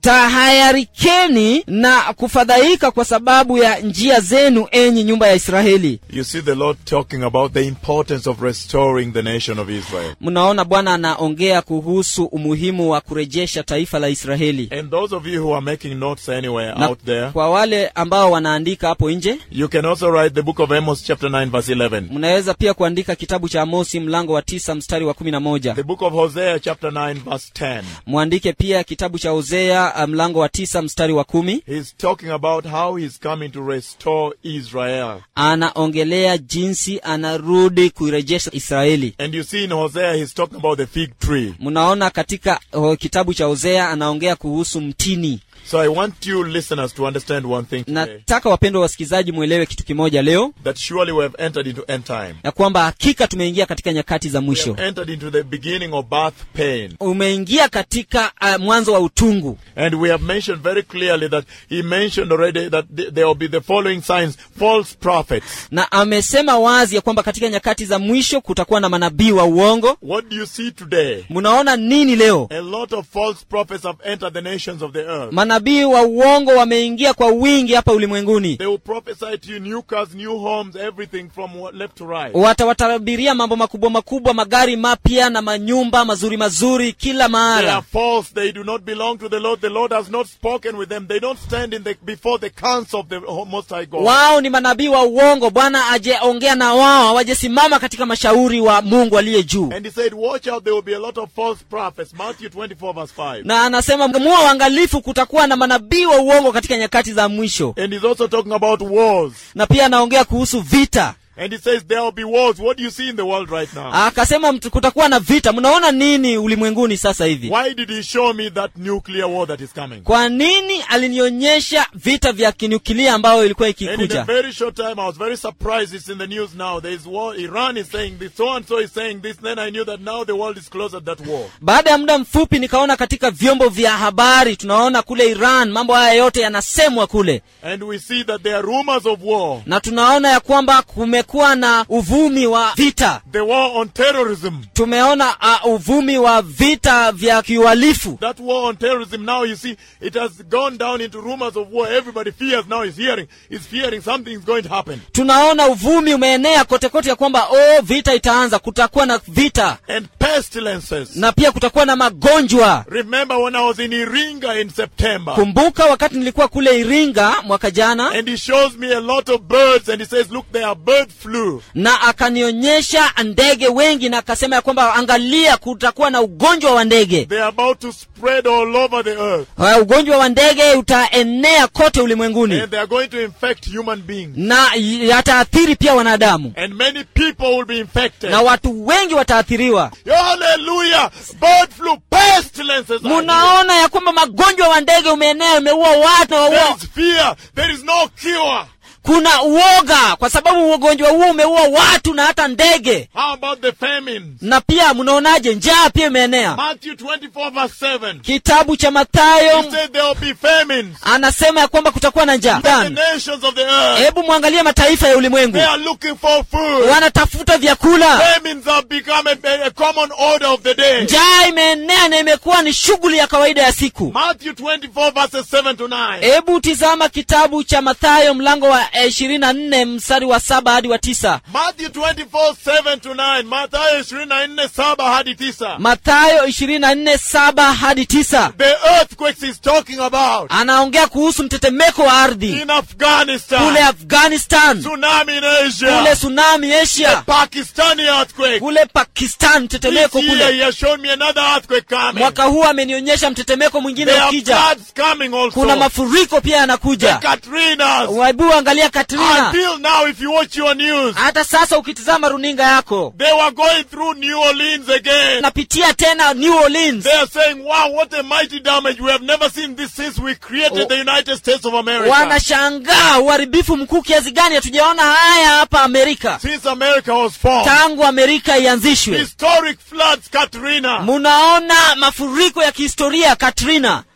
tahayarikeni na kufadhaika kwa sababu ya njia zenu enyi nyumba ya israeli You see the Lord talking about the importance of restoring the nation of Israel. mnaona bwana anaongea kuhusu umuhimu wa kurejesha taifa la israeli And those of you who are making notes anywhere na out there, kwa wale ambao wanaandika hapo nje you can also write the book of Amos chapter 9 verse 11. mnaweza pia kuandika kitabu cha amosi mlango wa tisa mstari wa kumi na moja The book of Hosea chapter 9 verse 10. mwandike pia kitabu cha hosea uh, mlango wa tisa mstari wa kumi He's talking about how he's coming to restore Israel. anaongelea jinsi anarudi kuirejesha israeli And you see in Hosea he's talking about the fig tree. mnaona katika uh, kitabu cha hosea anaongea kuhusu mtini So I want you listeners to understand one thing today. nataka wapendwa wasikilizaji mwelewe kitu kimoja leo That surely we have entered into end time. ya kwamba hakika tumeingia katika nyakati za We mwisho have entered into the beginning of birth pain. umeingia katika uh, mwanzo wa utungu And we have mentioned very clearly that he mentioned already that th- there will be the following signs false prophets. na amesema wazi ya kwamba katika nyakati za mwisho kutakuwa na manabii wa uongo What do you see today? mnaona nini leo A lot of false prophets have entered the nations of the earth. manabii wa uongo wameingia kwa wingi hapa ulimwenguni They will prophesy to you new cars, new homes, everything from what- left to right. watawatabiria mambo makubwa makubwa magari mapya na manyumba mazuri mazuri kila They are mahala false. They do not belong to the Lord. The Lord has not spoken with them. They don't stand in the, before the council of the Most High God. wao ni manabii wa uongo bwana ajeongea na wao hawajesimama katika mashauri wa mungu aliye juu And he said, watch out, there will be a lot of false prophets. Matthew 24 verse 5. na anasema muwa uangalifu kutakuwa na manabii wa uongo katika nyakati za mwisho And he's also talking about wars. na pia anaongea kuhusu vita And he says there will be wars. What do you see in the world right now? akasema mtu- kutakuwa na vita mnaona nini ulimwenguni sasa hivi Why did he show me that nuclear war that is coming? kwa nini alinionyesha vita vya kinyukilia ambayo ilikuwa And in a ikikuja very short time, I was very surprised. It's in the news now. There is war. Iran is saying this. So and so is saying this. Then I knew that now the world is closer to that war. baada ya muda mfupi nikaona katika vyombo vya habari tunaona kule iran mambo haya yote yanasemwa kule And we see that there are rumors of war. na tunaona ya kwamba kumekuwa na uvumi wa vita The war on terrorism. tumeona uh, uvumi wa vita vya kiuhalifu That war on terrorism now, you see, it has gone down into rumors of war. Everybody fears now is hearing, is fearing something is going to happen. tunaona uvumi umeenea kote kote ya kwamba oh vita itaanza kutakuwa na vita And pestilences. na pia kutakuwa na magonjwa Remember when I was in Iringa in September? kumbuka wakati nilikuwa kule iringa mwaka jana And he shows me a lot of birds and he says, look, there are bird flu. na akanionyesha ndege wengi na akasema ya kwamba angalia kutakuwa na ugonjwa wa ndege They are about to spread all over the earth. Uh, ugonjwa wa ndege utaenea kote ulimwenguni And they are going to infect human beings. na yataathiri pia wanadamu And many people will be infected. na watu wengi wataathiriwa Hallelujah! Bird flu, pestilences. are here. munaona ya kwamba magonjwa wa ndege umeenea umeua watu na There waua is fear. There is no cure. kuna uoga kwa sababu ugonjwa huo umeua watu na hata ndege How about the famines? na pia mnaonaje njaa pia imeenea Matthew 24 verse 7. kitabu cha He mathayo said there will be famines. anasema ya kwamba kutakuwa na njaa The nations of the earth. hebu mwangalie mataifa ya ulimwengu They are looking for food. wanatafuta vyakula Famines have become a, a common order of the day. njaa imeenea na imekuwa ni shughuli ya kawaida ya siku Matthew 24 verses 7 to 9. hebu tizama kitabu cha mathayo mlango wa ishirini na nne mstari wa saba hadi wa tisa Matthew 24 7 to 9. Mathayo 24 7 hadi 9. mathayo ishirini na nne saba hadi tisa The earthquakes he's talking about. anaongea kuhusu mtetemeko wa ardhi In Afghanistan. kule afghanistan Tsunami in kule Asia. tsunami asia Pakistani earthquake. kule pakistan mtetemeko This year he kule has shown me another earthquake coming. mwaka huu amenionyesha mtetemeko mwingine There are ukija floods coming also. kuna mafuriko pia the yanakuja Katrinas. waibu angalia katrina Until now, if you watch your news, hata sasa ukitizama runinga yako they were going through New Orleans again. napitia tena new orleans They are saying, wow, what a mighty damage. We have never seen this since we created Oh. the United States of America. wanashangaa uharibifu mkuu kiasi gani hatujaona haya hapa amerika Since America was formed. tangu amerika ianzishwe Historic floods, Katrina. munaona mafuriko ya kihistoria katrina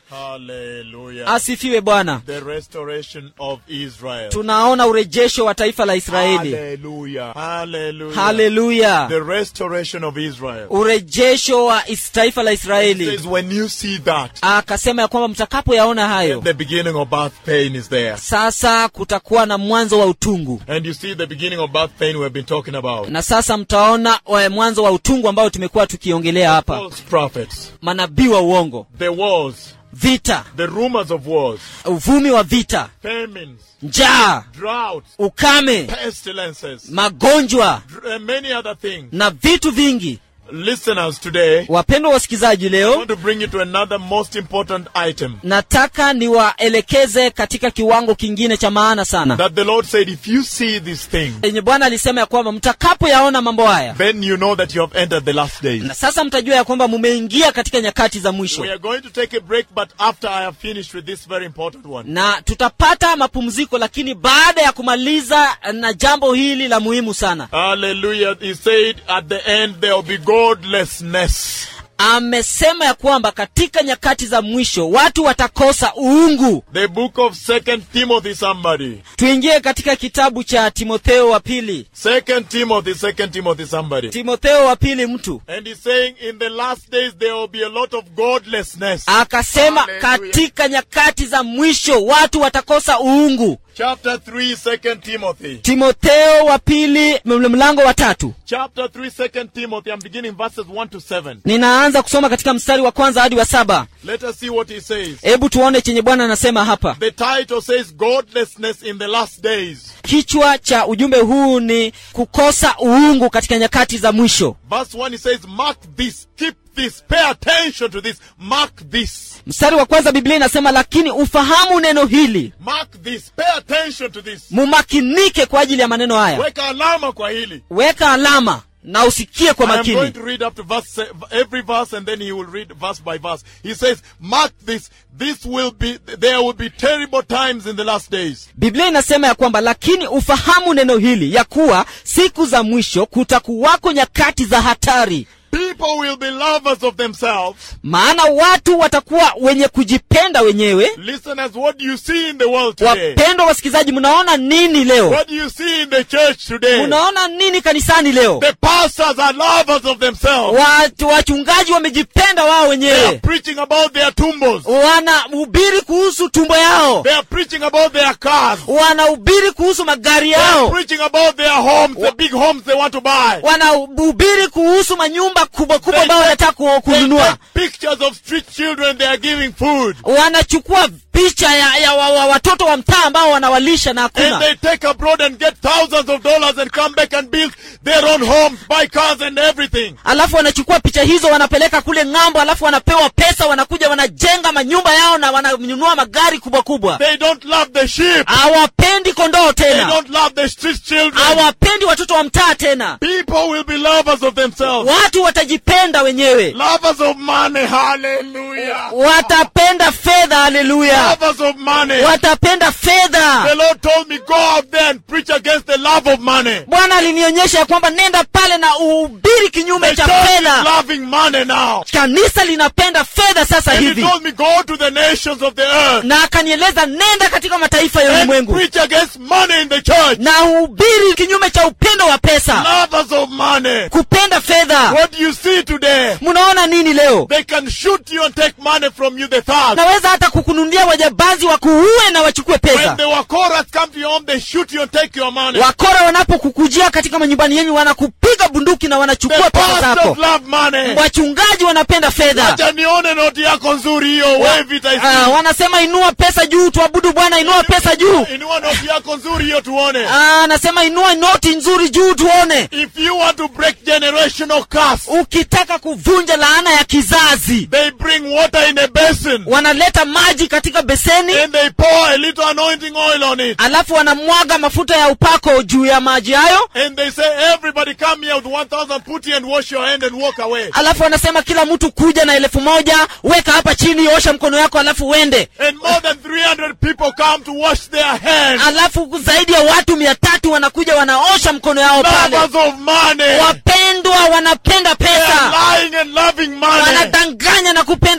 Hallelujah. asifiwe bwana the restoration of Israel. tunaona urejesho wa taifa la israeli Hallelujah. Hallelujah. haleluya The restoration of Israel. urejesho wa is- taifa la It israeli says when you see that, akasema ya kwamba mtakapoyaona hayo the beginning of birth pain is there. sasa kutakuwa na mwanzo wa utungu And you see the beginning of birth pain we have been talking about. na sasa mtaona wa- mwanzo wa utungu ambao tumekuwa tukiongelea hapa False prophets, manabii wa uongo the wars, vita the rumors of wars, uvumi wa vita famines, njaa droughts, ukame pestilences, magonjwa dr- and many other things. na vitu vingi Listeners, today, wapendwa wasikilizaji I leo want to bring you to another most important item. nataka niwaelekeze katika kiwango kingine cha maana sana That the Lord said, if you see this thing, yenye bwana alisema ya kwamba mtakapoyaona mambo haya then you know that you have entered the last days. na sasa mtajua ya kwamba mumeingia katika nyakati za mwisho We are going to take a break, but after I have finished with this very important one. na tutapata mapumziko lakini baada ya kumaliza na jambo hili la muhimu sana Hallelujah. He said at the end there will be godlessness. amesema ya kwamba katika nyakati za mwisho watu watakosa uungu The book of Second Timothy, somebody. tuingie katika kitabu cha timotheo wa pili Second Timothy, Second Timothy, somebody. timotheo wa pili mtu And he's saying in the last days there will be a lot of godlessness. akasema Hallelujah. katika nyakati za mwisho watu watakosa uungu Chapter 3, Second Timothy. timotheo wa pili ml- mlango wa tatu Chapter 3, Second Timothy. I'm beginning verses 1 to 7. ninaanza kusoma katika mstari wa kwanza hadi wa saba Let us see what he says. hebu tuone chenye bwana anasema hapa The title says Godlessness in the Last Days. kichwa cha ujumbe huu ni kukosa uungu katika nyakati za mwisho Verse 1 he says, Mark this, keep this, pay attention to this, mark this, mstari wa kwanza biblia inasema lakini ufahamu neno hili mark this, pay attention to this. mumakinike kwa ajili ya maneno haya Weka alama kwa hili. weka alama na usikie kwa I am going makini to read up to verse se- every verse and then he will read verse by verse. He says, Mark this, this will be, there will be terrible times in the last days. biblia inasema ya kwamba lakini ufahamu neno hili ya kuwa siku za mwisho kutakuwako nyakati za hatari People will be lovers of themselves. maana watu watakuwa wenye kujipenda wenyewe Listeners, what do you see in the world today? wapendwa wasikilizaji mnaona nini leo What do you see in the church today? mnaona nini kanisani leo The pastors are lovers of themselves. watu wachungaji wamejipenda wao They are wenyewe preaching about their tumbos. wanahubiri kuhusu tumbo yao They are preaching about their cars. wanahubiri kuhusu magari They are yao preaching about their homes, the big homes they want to buy. wanahubiri kuhusu manyumba kubwa kubwa They ambayo take- wanataka ku- They kununua take pictures of street children they are giving food. wanachukua picha ya, ya wa, wa, watoto wa mtaa ambao wanawalisha na And hakuna they take abroad and get thousands of dollars and come back and build their own homes, buy cars and everything. alafu wanachukua picha hizo wanapeleka kule ng'ambo alafu wanapewa pesa wanakuja wanajenga manyumba yao na wananunua magari kubwa kubwa They don't love the sheep. hawapendi kondoo They tena don't love the street children. hawapendi watoto wa mtaa tena People will be lovers of themselves. watu watajipenda wenyewe Lovers of money. Hallelujah. watapenda fedha haleluya Lovers of money. watapenda The fedha Lord told me, go out there and preach against the love of money. bwana alinionyesha ya kwamba nenda pale na uhubiri kinyume The cha church is fedha loving money now. kanisa linapenda fedha sasa And he hivi told me, go to the nations of the earth na akanieleza nenda katika mataifa ya and ulimwengu preach against money in the church. na uhubiri kinyume cha upendo wa pesa Lovers of money. kupenda fedha What do you see today? mnaona nini leo They can shoot you and take money from you, the thugs. naweza hata kukununulia wajambazi wakuue na wachukue When pesa the Wakoras come to your home, they shoot you and take your money. wakora wanapokukujia katika manyumbani yenyu wanakupiga bunduki na The wanachukua pesa pastors zako love money. wachungaji wanapenda fedha Acha nione noti yako nzuri hiyo, wave it, I Ah, see. wanasema inua pesa juu tuabudu bwana inua pesa juu Inua noti yako nzuri hiyo tuone. Ah, anasema inua noti nzuri juu tuone If you want to break generational curse, ukitaka kuvunja laana ya kizazi they bring water in a basin wanaleta maji katika beseni and they pour a little anointing oil on it. alafu wanamwaga mafuta ya upako juu ya maji hayo And they say, everybody come here with 1,000 putty and wash your hand and walk away. alafu wanasema kila mtu kuja na elfu moja weka hapa chini osha mkono yako alafu uende And more than 300 people come to wash their hands. alafu zaidi ya watu mia tatu wanakuja wanaosha mkono yao pale Lovers of money. wapendwa wanapenda They pesa are lying and loving money. wanadanganya na kupenda They fedha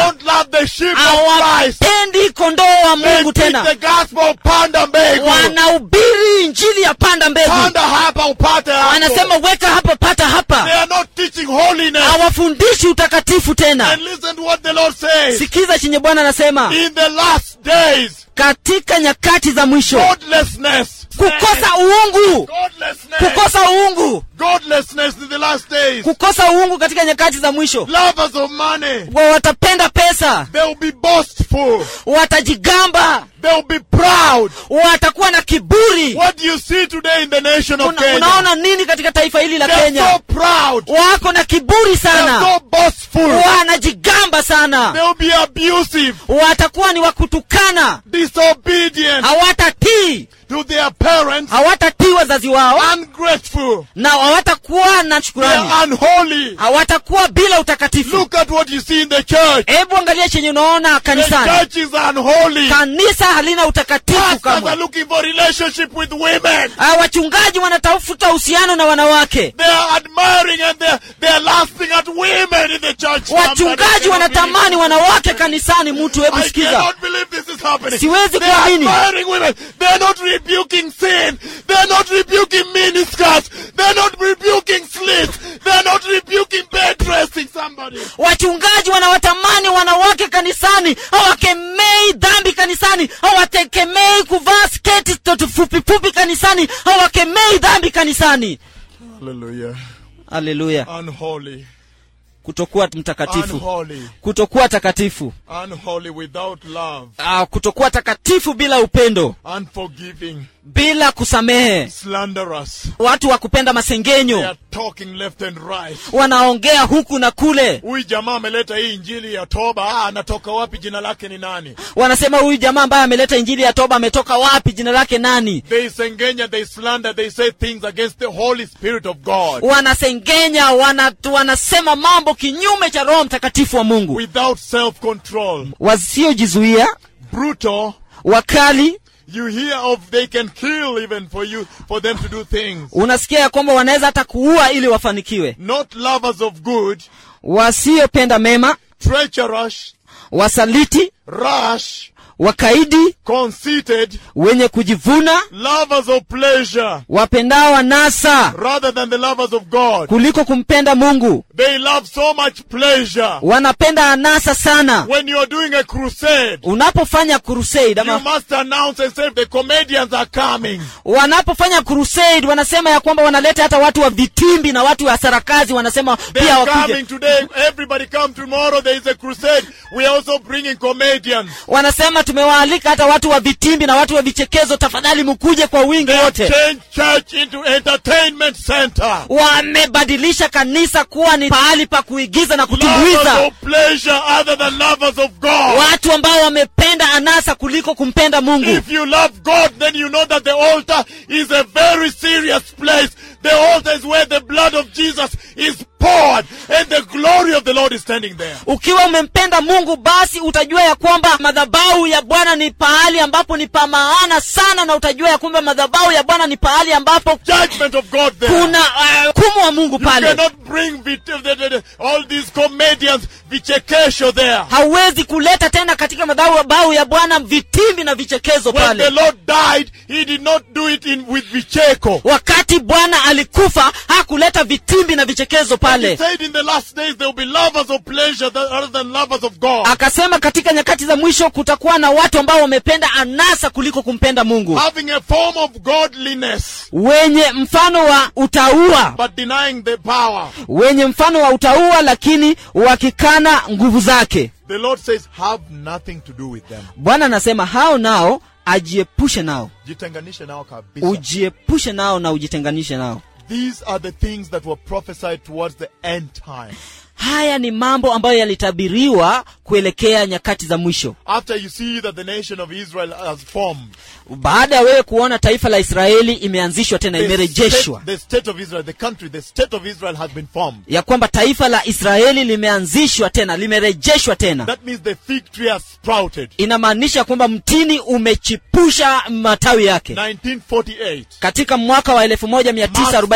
don't love the sheep of Christ. hawapendi kondoo wa They mungu preach tena the gospel of panda mbegu. wanahubiri injili ya panda mbegu Panda hapa upate hapo. wanasema weka hapa pata They hapa are not teaching holiness. hawafundishi utakatifu tena And listen to what the Lord says. sikiza chenye bwana anasema In the last days, katika nyakati za mwisho godlessness. kukosa uungu Godlessness. kukosa uungu Godlessness in the last days. kukosa uungu katika nyakati za mwisho Lovers of money. wa watapenda pesa They will be boastful. watajigamba They will be proud. watakuwa na kiburi What do you see today in the nation of Una, Kenya? unaona nini katika taifa hili la They're kenya so proud. wako na kiburi They're sana so boastful. wanajigamba sana They will be abusive, watakuwa ni wakutukana disobedient hawatatii to their parents, hawatatii wazazi wao ungrateful. na hawatakuwa na shukurani They're unholy. hawatakuwa bila utakatifu Look at what you see in the church. hebu angalia chenye unaona The kanisani church is unholy. kanisa halina utakatifu Pastors are kamwe looking for relationship with women. Ah, wachungaji wanatafuta uhusiano na wanawake They are admiring and they're, they're lasting at women in the church. wachungaji Somebody wanatamani cannot wanawake kanisani mtu hebu believe- I sikiza cannot believe this is happening. Siwezi They are kuamini. admiring women. They're not rebuking sin. They're not rebuking miniskirts. They're not rebuking slits. They're not rebuking bed dressing somebody. wachungaji wanawatamani wanawake kanisani hawakemei dhambi kanisani hawatekemei kuvaa sketi toto fupi fupi kanisani hawakemei dhambi kanisani Hallelujah. haleluya Unholy. kutokuwa mtakatifu Unholy. kutokuwa takatifu Unholy without love. ah, kutokuwa takatifu bila upendo Unforgiving. bila kusamehe Slanderous. watu wa kupenda They masengenyo are talking left and right. wanaongea huku na kule Huyu jamaa ameleta hii injili ya toba. Ah, anatoka wapi? Jina lake ni nani? wanasema huyu jamaa ambaye ameleta injili ya toba ametoka wapi jina lake nani They sengenya, they slander, they say things against the Holy Spirit of God wanasengenya wana, wanasema mambo kinyume cha roho mtakatifu wa mungu without self-control. wasiojizuia Brutal. wakali You hear of they can kill even for you, for them to do things. unasikia ya kwamba wanaweza hata kuua ili wafanikiwe Not lovers of good, wasiopenda mema treacherous, wasaliti rash, wakaidi conceited, wenye kujivuna lovers of pleasure wapendao anasa rather than the lovers of God. kuliko kumpenda mungu They love so much pleasure. wanapenda anasa sana When you're doing a crusade, unapofanya crusade you ama must announce and say the comedians are coming. wanapofanya crusade wanasema ya kwamba wanaleta hata watu wa vitimbi na watu wa sarakazi wanasema They pia are wakuje coming today. Everybody come tomorrow. There is a crusade. We are also bringing comedians. wanasema tumewaalika hata watu wa vitimbi na watu wa vichekezo tafadhali mkuje kwa wingi They have wote changed church into entertainment center. wamebadilisha kanisa kuwa ni pahali pa kuigiza na Lovers kutumbuiza of pleasure other than lovers of God. watu ambao wamependa anasa kuliko kumpenda mungu If you love God, then you know that the altar is a very serious place. The altar is where the blood of Jesus is poured and the glory of the Lord is standing there. ukiwa umempenda mungu basi utajua ya kwamba madhabahu ya bwana ni pahali ambapo ni pa maana sana na utajua ya kwamba madhabahu ya bwana ni pahali ambapo Judgment of God there. kuna uh, kumu wa mungu You pale cannot bring vit- the- the- the- all these comedians, vichekesho there. hauwezi kuleta tena katika madhabahu ya bwana vitimbi na vichekezo When the pale Lord died, He did not do it in with vicheko. wakati bwana alikufa hakuleta vitimbi na vichekezo He pale said in the last days there will be lovers of pleasure tha- rather than lovers of God. akasema katika nyakati za mwisho kutakuwa na watu ambao wamependa anasa kuliko kumpenda mungu Having a form of godliness, wenye mfano wa utaua but denying the power. wenye mfano wa utaua lakini wakikana nguvu zake The Lord says, have nothing to do with them. bwana anasema hao nao ajiepushe nao Jitenganishe nao kabisa. ujiepushe nao na ujitenganishe nao These are the things that were prophesied towards the end time. haya ni mambo ambayo yalitabiriwa kuelekea nyakati za mwisho After you see that the nation of Israel has formed, baada ya wewe kuona taifa la israeli imeanzishwa tena the imerejeshwa state, the state of Israel, the country, the state of Israel has been formed. ya kwamba taifa la israeli limeanzishwa tena limerejeshwa tena That means the fig tree has sprouted. inamaanisha kwamba mtini umechipusha matawi yake 1948. katika mwaka wa marks the beginning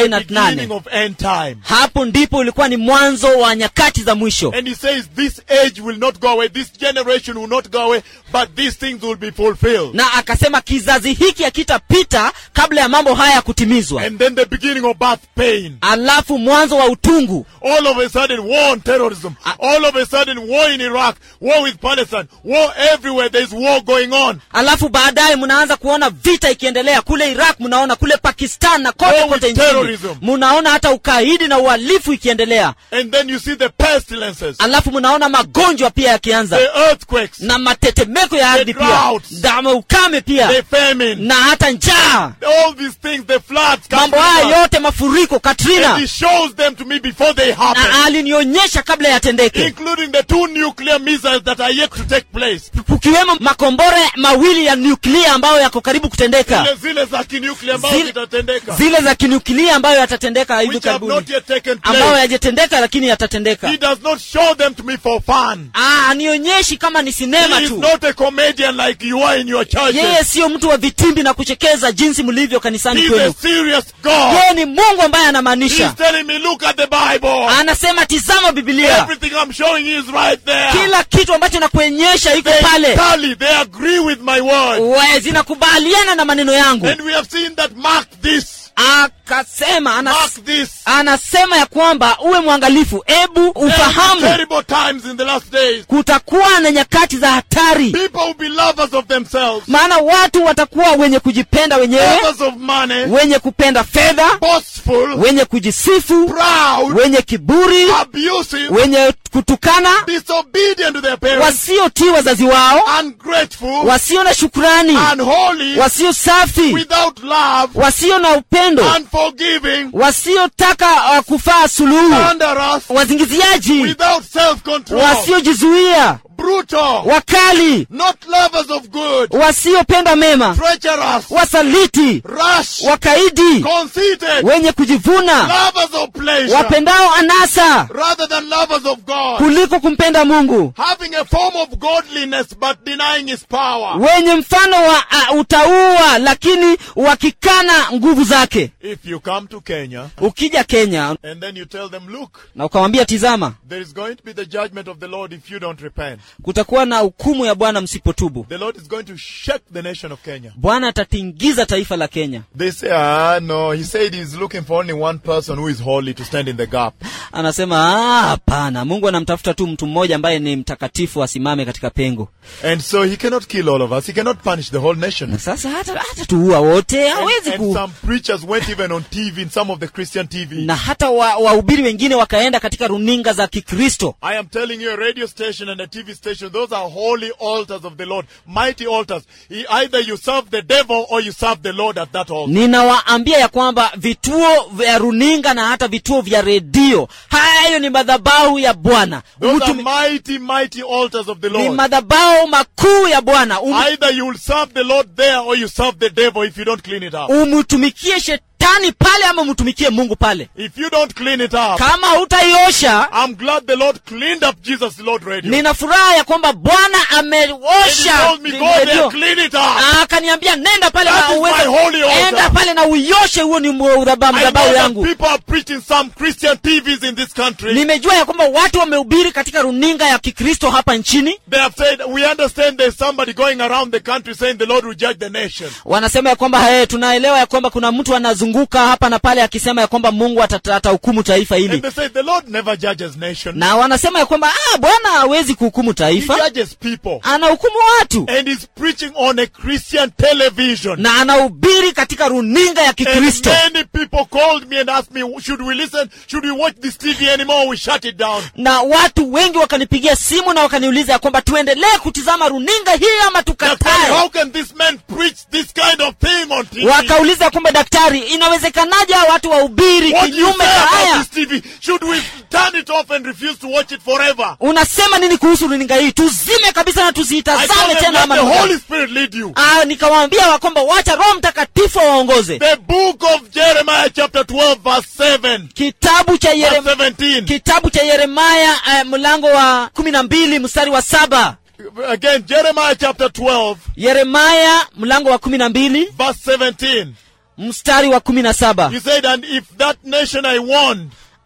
1948 of end time. hapo ndipo ulikuwa ni mwanzo wa nyakati za mwisho And he says this age will not not go away. This generation will not go away, but these things will be fulfilled. na akasema kizazi hiki hakitapita kabla ya mambo haya kutimizwa And then the beginning of birth pain. alafu mwanzo wa utungu All of a sudden, war on terrorism. All of a sudden, war in Iraq, war with Palestine, war everywhere. There's war going on. alafu baadaye mnaanza kuona vita ikiendelea kule iraq mnaona kule pakistan na kote War with kote nchini terrorism. mnaona hata ukaidi na uhalifu ikiendelea And then you see the pestilences, alafu mnaona magonjwa pia yakianza the earthquakes, na matetemeko ya ardhi pia droughts. dama ukame pia the famine, na hata njaa all these things, the floods, mambo Katrina. haya yote mafuriko and katrina he shows them to me before they happen. na alinionyesha kabla yatendeke including the two nuclear missiles that are yet to take place. kukiwemo makombora mawili ya nyuklia ambayo yako karibu kutendeka Zile zile za kinuclear ambazo Zile- zitatendeka. zile za kinyuklia ambayo yatatendeka hivi Which have karibuni not yet taken ambayo place. yajatendeka lakini yatatendeka He does not show them to me for fun. Ah, anionyeshi kama ni sinema He is tu not a comedian like you are in your yeye churches. siyo mtu wa vitimbi na kuchekeza jinsi mlivyo kanisani He's a kwenu serious God. yeye ni mungu ambaye He's anamaanisha telling me, look at the Bible. anasema tizama bibilia Everything I'm showing you is right there. kila kitu ambacho nakuonyesha iko They pale tally, they agree with my word. We, zinakubaliana na maneno yangu And we have seen that mark this. akasema anas, Mark this. anasema ya kwamba uwe mwangalifu ebu There will be ufahamu terrible times in the last days. kutakuwa na nyakati za hatari People will be lovers of themselves, maana watu watakuwa wenye kujipenda wenyewe lovers of money, wenye kupenda fedha boastful, wenye kujisifu proud, wenye kiburi abusive, wenye kutukana disobedient to their parents, wasiotii wazazi wao ungrateful, wasio na shukrani unholy, wasio safi without love, wasio na upendo unforgiving, wasiotaka uh, kufaa suluhu slanderous, wazingiziaji without self-control, wasiojizuia brutal, wakali not lovers of good, wasiopenda mema treacherous, wasaliti rash, wakaidi conceited, wenye kujivuna lovers of pleasure, wapendao anasa rather than lovers of God, kuliko kumpenda mungu having a form of godliness but denying his power. wenye mfano wa uh, utaua lakini wakikana nguvu zake If you come to Kenya ukija kenya and then you tell them, look, na ukawambia tizama there is going to be the judgment of the Lord if you don't repent. kutakuwa na hukumu ya bwana msipotubu The Lord is going to shake the nation of Kenya. bwana atatingiza taifa la kenya They say, ah, no. He said he's looking for only one person who is holy to stand in the gap. anasema "Ah, hapana mungu anamtafuta tu mtu mmoja ambaye ni mtakatifu asimame katika pengo And so he cannot kill all of us. He cannot punish the whole nation. na sasa hata, hata tuua wote And, hawezi and ku some preachers went even on TV, in some of the Christian TV. na hata wa- wahubiri wengine wakaenda katika runinga za kikristo I am telling you, a radio station and a TV station, those are holy altars of the Lord, mighty altars. He, either you serve the devil or you serve the Lord at that altar. ninawaambia ya kwamba vituo vya runinga na hata vituo vya redio hayo ni madhabahu ya bwana Those are Umtumi- mighty, mighty altars of the ni Lord. madhabahu makuu ya bwana Um- Either you will serve the Lord there or you serve the devil if you don't clean it up. umtumikie shetani pale ama umtumikie mungu pale If you don't clean it up, kama hutaiosha I'm glad the Lord cleaned up Jesus Lord Radio. nina furaha ya kwamba bwana And he ameosha told me, go there, redio. clean it up. Ah, akaniambia nenda pale That na is uweze my holy altar. enda pale na uioshe huo ni mwa- udhaba- I know madhabahu that yangu people are preaching some Christian TVs in this country. nimejua ya kwamba watu wamehubiri katika runinga ya kikristo hapa nchini They have said, we understand there's somebody going around the country saying the Lord will judge the nation. wanasema ya kwamba hey, tunaelewa ya kwamba kuna mtu anazunguka hapa na pale akisema ya kwamba mungu atata- atahukumu taifa And hili they say the Lord never judges nation. na wanasema ya kwamba ah, bwana hawezi kuhukumu He taifa judges people. anahukumu watu And he's preaching on a Christian television. na anahubiri katika runinga ya And kikristo many people called me and asked me, should we listen? Should we watch this TV anymore? We shut it down. na watu wengi wakanipigia simu na wakaniuliza ya kwamba tuendelee kutizama runinga hii ama Daktari, tukatae how can this man preach this kind of thing on TV? wakauliza ya kwamba daktari inawezekanaje hawa watu wahubiri What do you kinyume say cha about haya this TV? Should we turn it off and refuse to watch it forever? unasema nini kuhusu runinga hii tuzime kabisa na I tusiitazame told them, tena let ama the nuka. Holy Spirit lead you. Ah, nikawaambia wa kwamba wacha roho mtakatifu waongoze The book of Jeremiah chapter 12 verse 7. kitabu cha Verse Yerem, 17. kitabu cha yeremaya eh, mlango wa kumi na mbili mstari wa saba Again, Jeremiah chapter 12 yeremaya mlango wa kumi na mbili verse 17. mstari wa kumi na saba He said, and if that nation I warned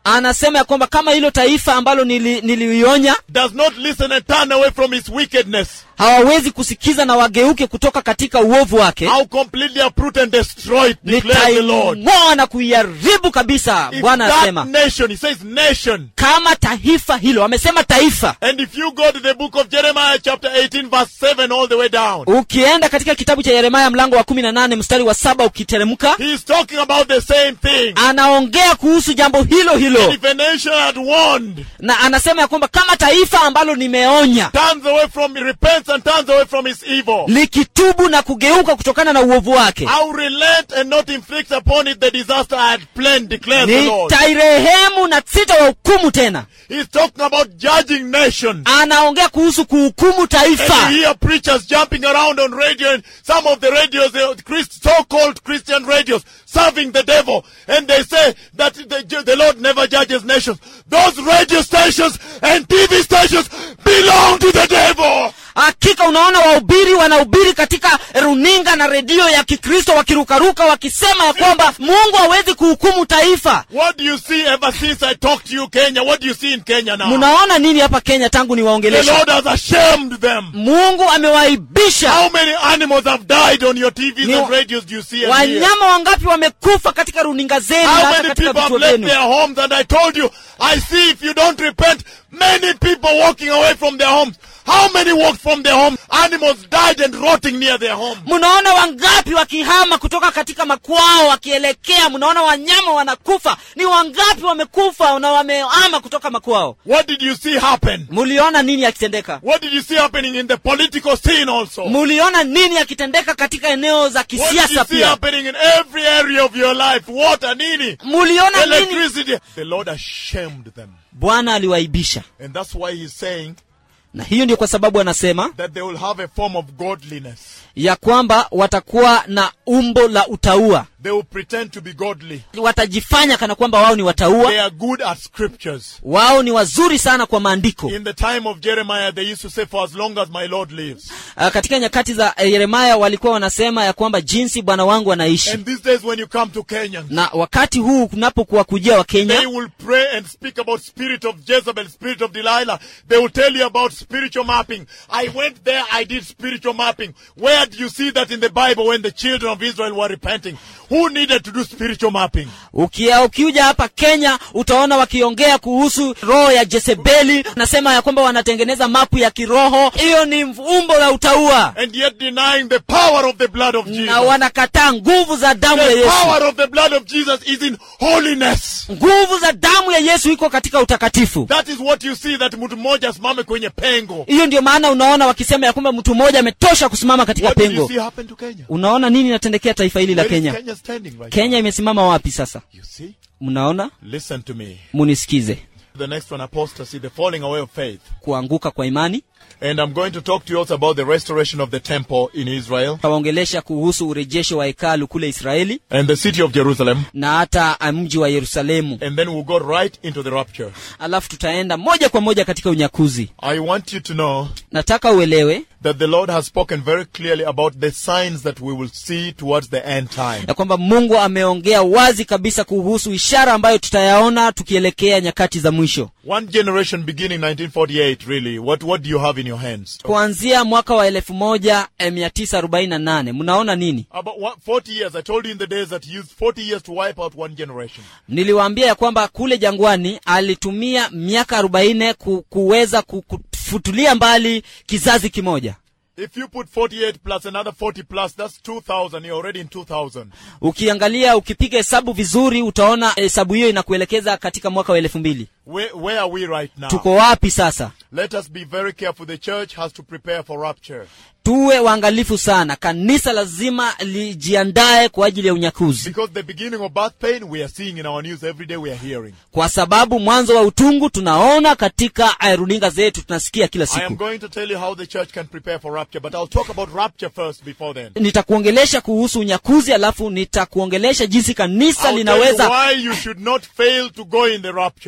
anasema ya kwamba kama hilo taifa ambalo nili, nilionya does not listen and turn away from its wickedness, hawawezi kusikiza na wageuke kutoka katika uovu wake I'll completely uproot and destroy it, declares the Lord. nitaing'oa na kuiharibu kabisa If bwana that anasema nation, he says nation. kama taifa hilo amesema taifa And if you go to the book of Jeremiah chapter 18 verse 7 all the way down, ukienda katika kitabu cha yeremaya mlango wa kumi na nane mstari wa saba ukiteremka he is talking about the same thing. anaongea kuhusu jambo hilo And hilo if a nation had warned, na anasema ya kwamba kama taifa ambalo nimeonya turns away from repents and turns away from its evil, likitubu na kugeuka kutokana na uovu wake I'll relent and not inflict upon it the disaster I had planned, declares the Lord. nitairehemu na sitawahukumu tena He's talking about judging nations. anaongea kuhusu kuhukumu And taifa you hear preachers jumping around on radio and some of the radios, the Christ, so-called Christian radios, serving the devil. And they say that the, the Lord never judges nations. Those radio stations and TV stations belong to the devil. hakika unaona wahubiri wanahubiri katika runinga na redio ya kikristo wakirukaruka wakisema ya kwamba mungu hawezi kuhukumu taifa What do you see ever since I talked to you, Kenya? What do you see in Kenya now? mnaona nini hapa kenya tangu The niwaongelesha Lord has ashamed them. mungu amewaibisha How many animals have died on your TVs Ni- and radios do you see and hear? wanyama wangapi wamekufa katika runinga zenu na How hata many katika people have vituo left vyenu their homes? And I told you, I see if you don't repent, many people walking away from their homes. How many walked from their homes? Animals died and rotting near their home. mnaona wangapi wakihama kutoka katika makwao wakielekea mnaona wanyama wanakufa ni wangapi wamekufa na wamehama kutoka makwao What did you see happen? muliona nini yakitendeka What did you see happening in the political scene also? muliona nini yakitendeka katika eneo za What did you kisiasa see pia happening in every area of your life? Water, nini? muliona nini Electricity. The Lord has shamed them. bwana aliwaibisha And that's why he's saying na hiyo ndio kwa sababu anasema that they will have a form of godliness. ya kwamba watakuwa na umbo la utaua They will pretend to be godly. watajifanya kana kwamba wao ni wataua They are good at scriptures. wao ni wazuri sana kwa maandiko In the time of Jeremiah, they used to say, For as long as my Lord lives. uh, katika nyakati za eh, yeremaya walikuwa wanasema ya kwamba jinsi bwana wangu anaishi And these days, when you come to Kenyans, na wakati huu kunapokuwa kujia wa they kenya will pray and speak about spirit of Jezebel, spirit of Delilah. They will tell you about spiritual mapping. I went there, I did spiritual mapping. Where do you see that in the Bible when the children of Israel were repenting? Who needed to do spiritual mapping? ukia ukiuja hapa kenya utaona wakiongea kuhusu roho ya jezebeli nasema ya kwamba wanatengeneza mapu ya kiroho hiyo ni umbo la utaua And yet denying the power of the blood of na Jesus. wanakataa nguvu za damu ya The yesu power of the blood of Jesus is in holiness. nguvu za damu ya yesu iko katika utakatifu That is what you see that mtu mmoja asimame kwenye pengo. hiyo ndio maana unaona wakisema ya kwamba mtu mmoja ametosha kusimama katika What did you pengo see happen to Kenya? unaona nini inatendekea taifa hili la Where is kenya Kenya standing right kenya imesimama wapi sasa now? You see? mnaona Listen to me. munisikize The next one, apostasy, the falling away of faith. kuanguka kwa imani And I'm going to talk to you also about the restoration of the temple in Israel tawaongelesha kuhusu urejesho wa hekalu kule israeli and the city of Jerusalem. na hata ah, mji wa yerusalemu And then we'll go right into the rapture. alafu tutaenda moja kwa moja katika unyakuzi I want you to know nataka uelewe that the Lord has spoken very clearly about the signs that we will see towards the end time. ya kwamba mungu ameongea wazi kabisa kuhusu ishara ambayo tutayaona tukielekea nyakati za mwisho One generation beginning 1948, really. What, what do you have in your hands? kuanzia mwaka wa elfu moja eh, mia tisa arobaini na nane mnaona nini About one, 40 years. I told you in the days that he used 40 years to wipe out one generation. niliwaambia ya kwamba kule jangwani alitumia miaka arobaini ku, kuweza ku- kufutulia mbali kizazi kimoja If you put 48 plus another 40 plus, that's 2000. You're already in 2000. ukiangalia ukipiga hesabu vizuri utaona hesabu hiyo inakuelekeza katika mwaka wa elfu mbili Where, where are we right now? tuko wapi sasa Let us be very careful. The church has to prepare for rapture. tuwe waangalifu sana kanisa lazima lijiandae kwa ajili ya unyakuzi Because the beginning of birth pain, we are seeing in our news every day, we are hearing. kwa sababu mwanzo wa utungu tunaona katika eh, runinga zetu tunasikia kila I am siku going to tell you how the church can prepare for rapture, but I'll talk about rapture first before then. nitakuongelesha kuhusu unyakuzi alafu nitakuongelesha jinsi kanisa I'll tell you linaweza why you should not fail to go in the rapture.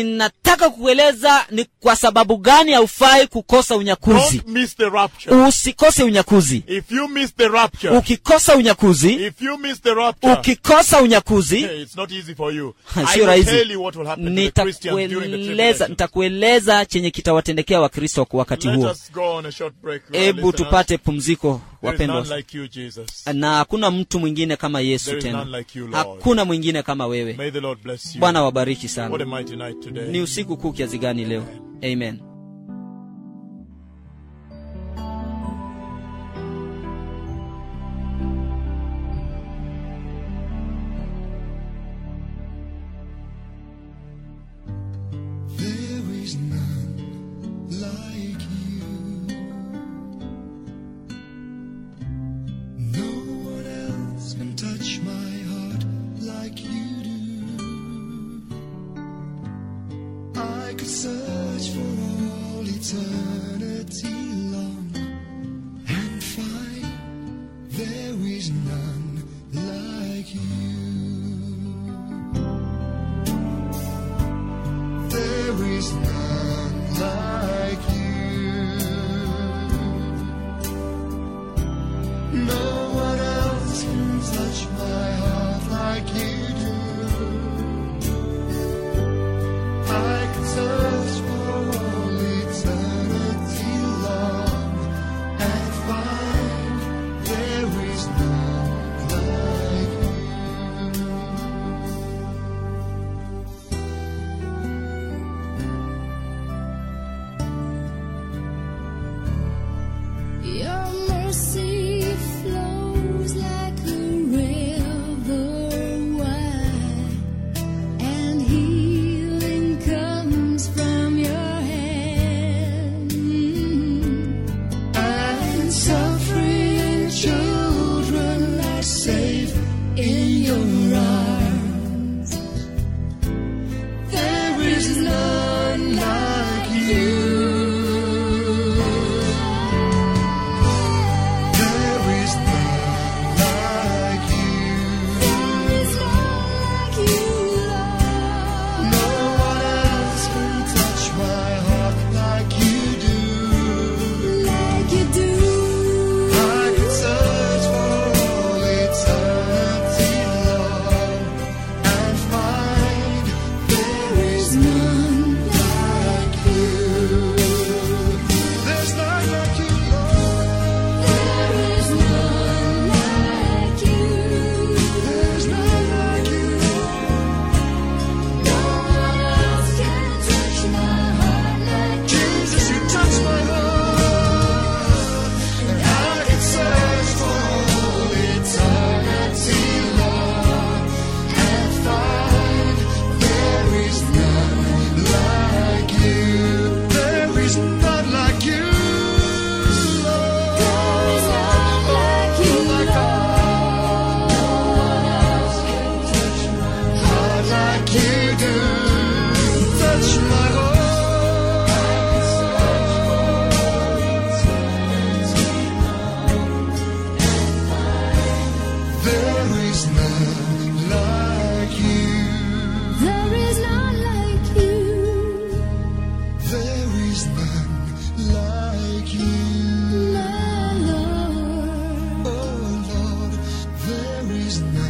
ninataka kukueleza ni kwa sababu gani haufai kukosa unyakuzi Don't miss the rapture. usikose unyakuzi If you miss the rapture, ukikosa unyakuzi if you miss the rapture, ukikosa unyakuzi hey, it's not easy for you. I sio will rahisi tell you what will happen to the Christians during the nitakueleza tribulation. nitakueleza chenye kitawatendekea wakristo kwa wakati Let huo us go on a short break. Lord, hebu listeners. tupate pumziko There is wapendwa none like you, Jesus. na hakuna mtu mwingine kama yesu There is tena none like you, Lord. hakuna mwingine kama wewe May the Lord bless you. bwana wabariki What sana a mighty night today. ni usiku kuu kiasi gani leo amen There is none like you. No one else can touch my heart like you do. I could search for all eternity long and find there is none like you. There is none like you. No one else can touch my heart like you do. I could search for all eternity long and find there is none like you. Your mercy flows like a river wide, and healing comes from your hand. and suffering children are safe in your arms. There is none like you. There is none like you. There is none like you, Lord. No one else can touch my heart like you do. Like you do. I could search for all eternity long and find there is none like you. There's none like you, Lord. There is none like you. There's none like you, No one else can touch my heart like you. Jesus. You touch my heart, and I could search for all eternity long and find there is none like you. There is none like you, Lord. There is none like you, Oh my God. No one else can touch my Heart like you do. Touch my heart. There is none like you. There is none like you. There is none like you. My Lord. Oh Lord, there is none